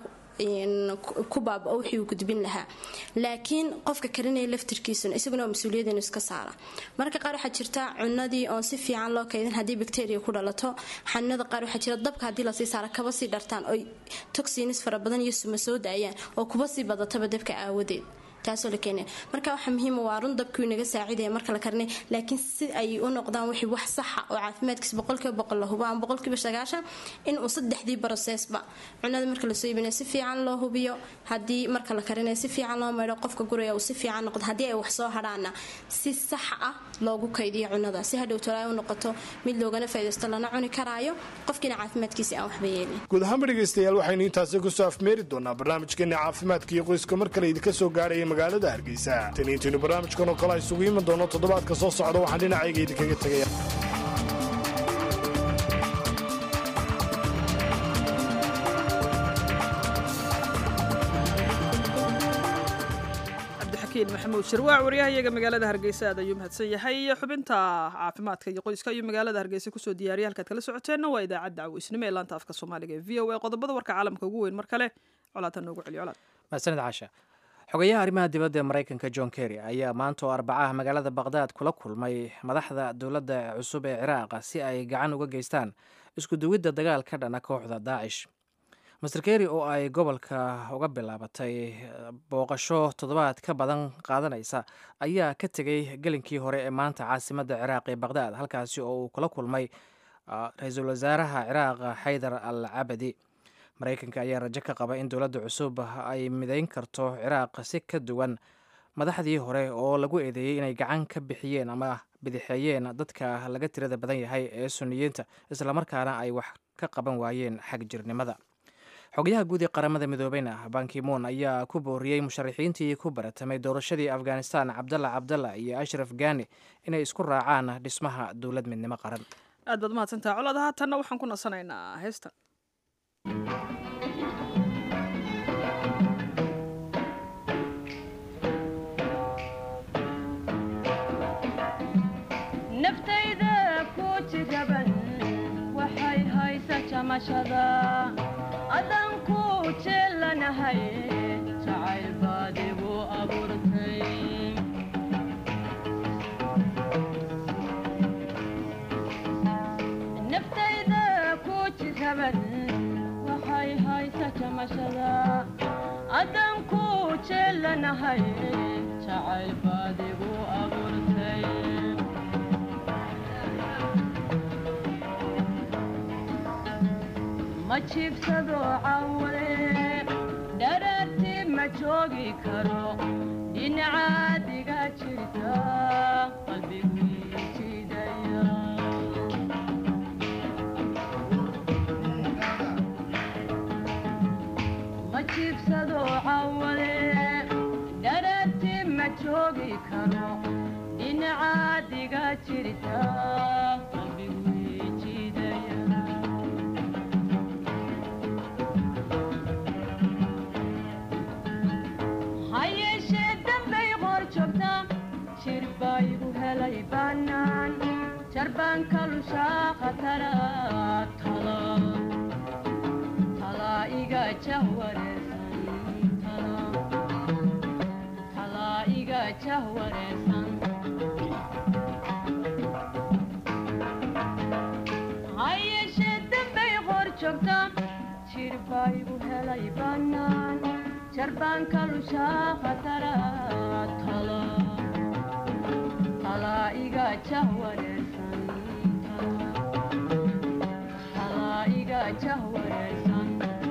ku baabao wixii uu gudbin lahaa laakiin qofka karinaya laftirkiisuna isaguna waa mas-uuliyad inuu iska saara marka qaar waxaa jirta cunadii oon si fiican loo kaydin haddii bacteria ku dhalato xanuunada qaar waxaa jira dabka haddii lasii saara kaba sii dhartaan oy toxinis fara badan iyo suma soo daayaan oo kuba sii badataba dabka aawadeed taasoo la keenaya marka waxaa muhiima waa run dabkuu inaga saacidaya marka la karinay laakiin si ay u noqdaan wixii wax saxa oo caafimaadkiisa boqolkiiba boqol la hubo ama boqolkiiba sagaashan inuu saddexdii barosesba cunada marka lasoo iibinaya si fiican loo hubiyo haddii marka la karinayo si fiican loo maydho qofka guraya uu si fiican noqdo haddii ay wax soo hadhaana si sax ah loogu kaydiyo cunada si hadhow tolaa u noqoto mid loogana faa'idaysto lana cuni karaayo qofkiina caafimaadkiisa aan waxba yeelin guud ahaanba dhegaystayaal waxaynu intaasi kusoo afmeeri doonaa barnaamijkeena caafimaadka iyo qoyska mar kale idinka soo gaaraya magaalada hargeysa tan intaynu barnaamijkan oo kale isugu iman doono toddobaadka soo socda waxaan dhinacayga idinkaga tegaya maxamuud shirwaac waryahayaga magaalada hargeysa aad ayuu mahadsan yahay xubinta caafimaadka iyo qoyska ayuu magaalada hargeysa kusoo diyaariyay halkaad kala socoteenna waa idaacadda caweysnimo ee laanta afka soomaaliga ee v o a qodobada warka caalamka ugu weyn mar kale colaadta noogu celiyo colaad mahadsanid caasha xogayaha arrimaha dibadda ee maraykanka john kerry ayaa maanta oo arbacaha magaalada baqhdaad kula kulmay madaxda dowladda cusub ee ciraaq si ay gacan uga geystaan isku duwidda dagaal ka dhana kooxda daacish master keri oo ay gobolka uga bilaabatay booqasho toddobaad ka badan qaadanaysa ayaa ka tegey gelinkii hore ee maanta caasimadda ciraaq ee baqdaad halkaasi oo uu kula kulmay ra-iisul wasaaraha ciraaq xaydar al cabadi maraykanka ayaa rajo ka qaba in dowladda cusub ay midayn karto ciraaq si ka duwan madaxdii hore oo lagu eedeeyey inay gacan ka bixiyeen ama bidixeeyeen dadka laga tirada badan yahay ee suniyiinta islamarkaana ay wax ka qaban waayeen xag jirnimada xogayaha guud ee qaramada midoobeyna bankimoon ayaa ku booriyey musharaxiintii ku baratamay doorashadii afghanistan cabdalla cabdalla iyo ashraf gani inay isku raacaan dhismaha dowlad midnimo qaran aad baad mahadsantaha colaad haatanna waxaan ku nasanaynaa heestan naftayda ku jiraban waxay haysa jamashada adan ku jeelanahay jacayl baad igu abuurtay naftayda ku jiraban waxay haysa jamashada adan ku jeelanahay jacayl baad igu abuurtay ma jiibsado cawale dharaartii ma joogi karo dhinacaadiga jirta qalbigii jidaya ma jiibsado cawale dharaartii ma joogi karo dhinacaadiga jirta qalbigii jidaya hayeeshee dambay qor joogta jir baa igu helay bannaan jarbaan ka lushaa khatara tala talaa iga jahwareersan talaa iga jahwareersan hayeeshee dambay qor joogta jir baa igu helay bannaan jarbaan ka lushaa khatara tala talaa iga jahwareersan talaa iga jahwareersan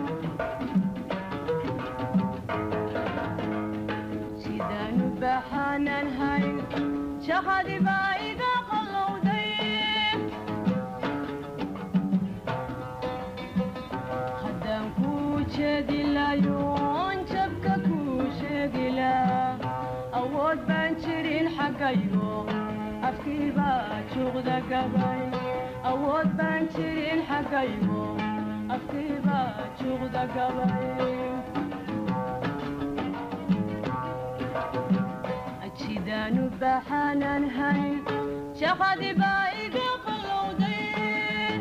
sidaanu baxaanan hayn jahadi baa iga qallowday haddaan kuu jeedi layoon jabka kuu sheegila awood baan jirin xaggayo afkii baa juuqda gabay awood baan jirin xaggayo afkii baa juuqda gabay jidaanu baxaanan hayn shaqadi baa iga qallowday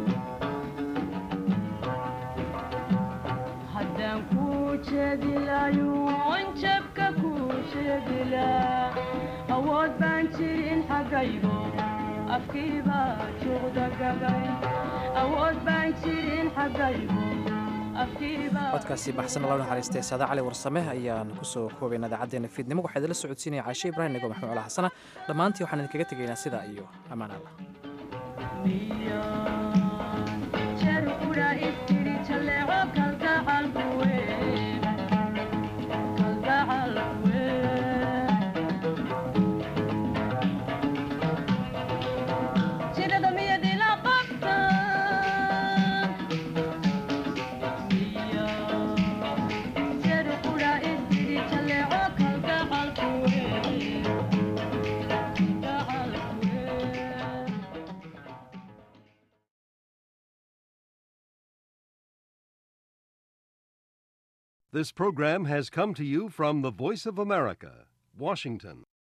haddaan kuu jeedilayoon jabka kuu sheegila awood baan jirin xaggaygo afkii baa juuqda gabay awood baan jirin xaggaygo codkaasi baxsan loo naxariistay saada cali warsame ayaan kusoo koobayna idaacaddeena fiidnimo waxaa idinla socodsiinaya caashe ibraahim nego maxmuud cala xasana dhammaantii waxaan idinkaga tegaynaa sidaa iyo ammaan allah This program has come to you from the Voice of America, Washington.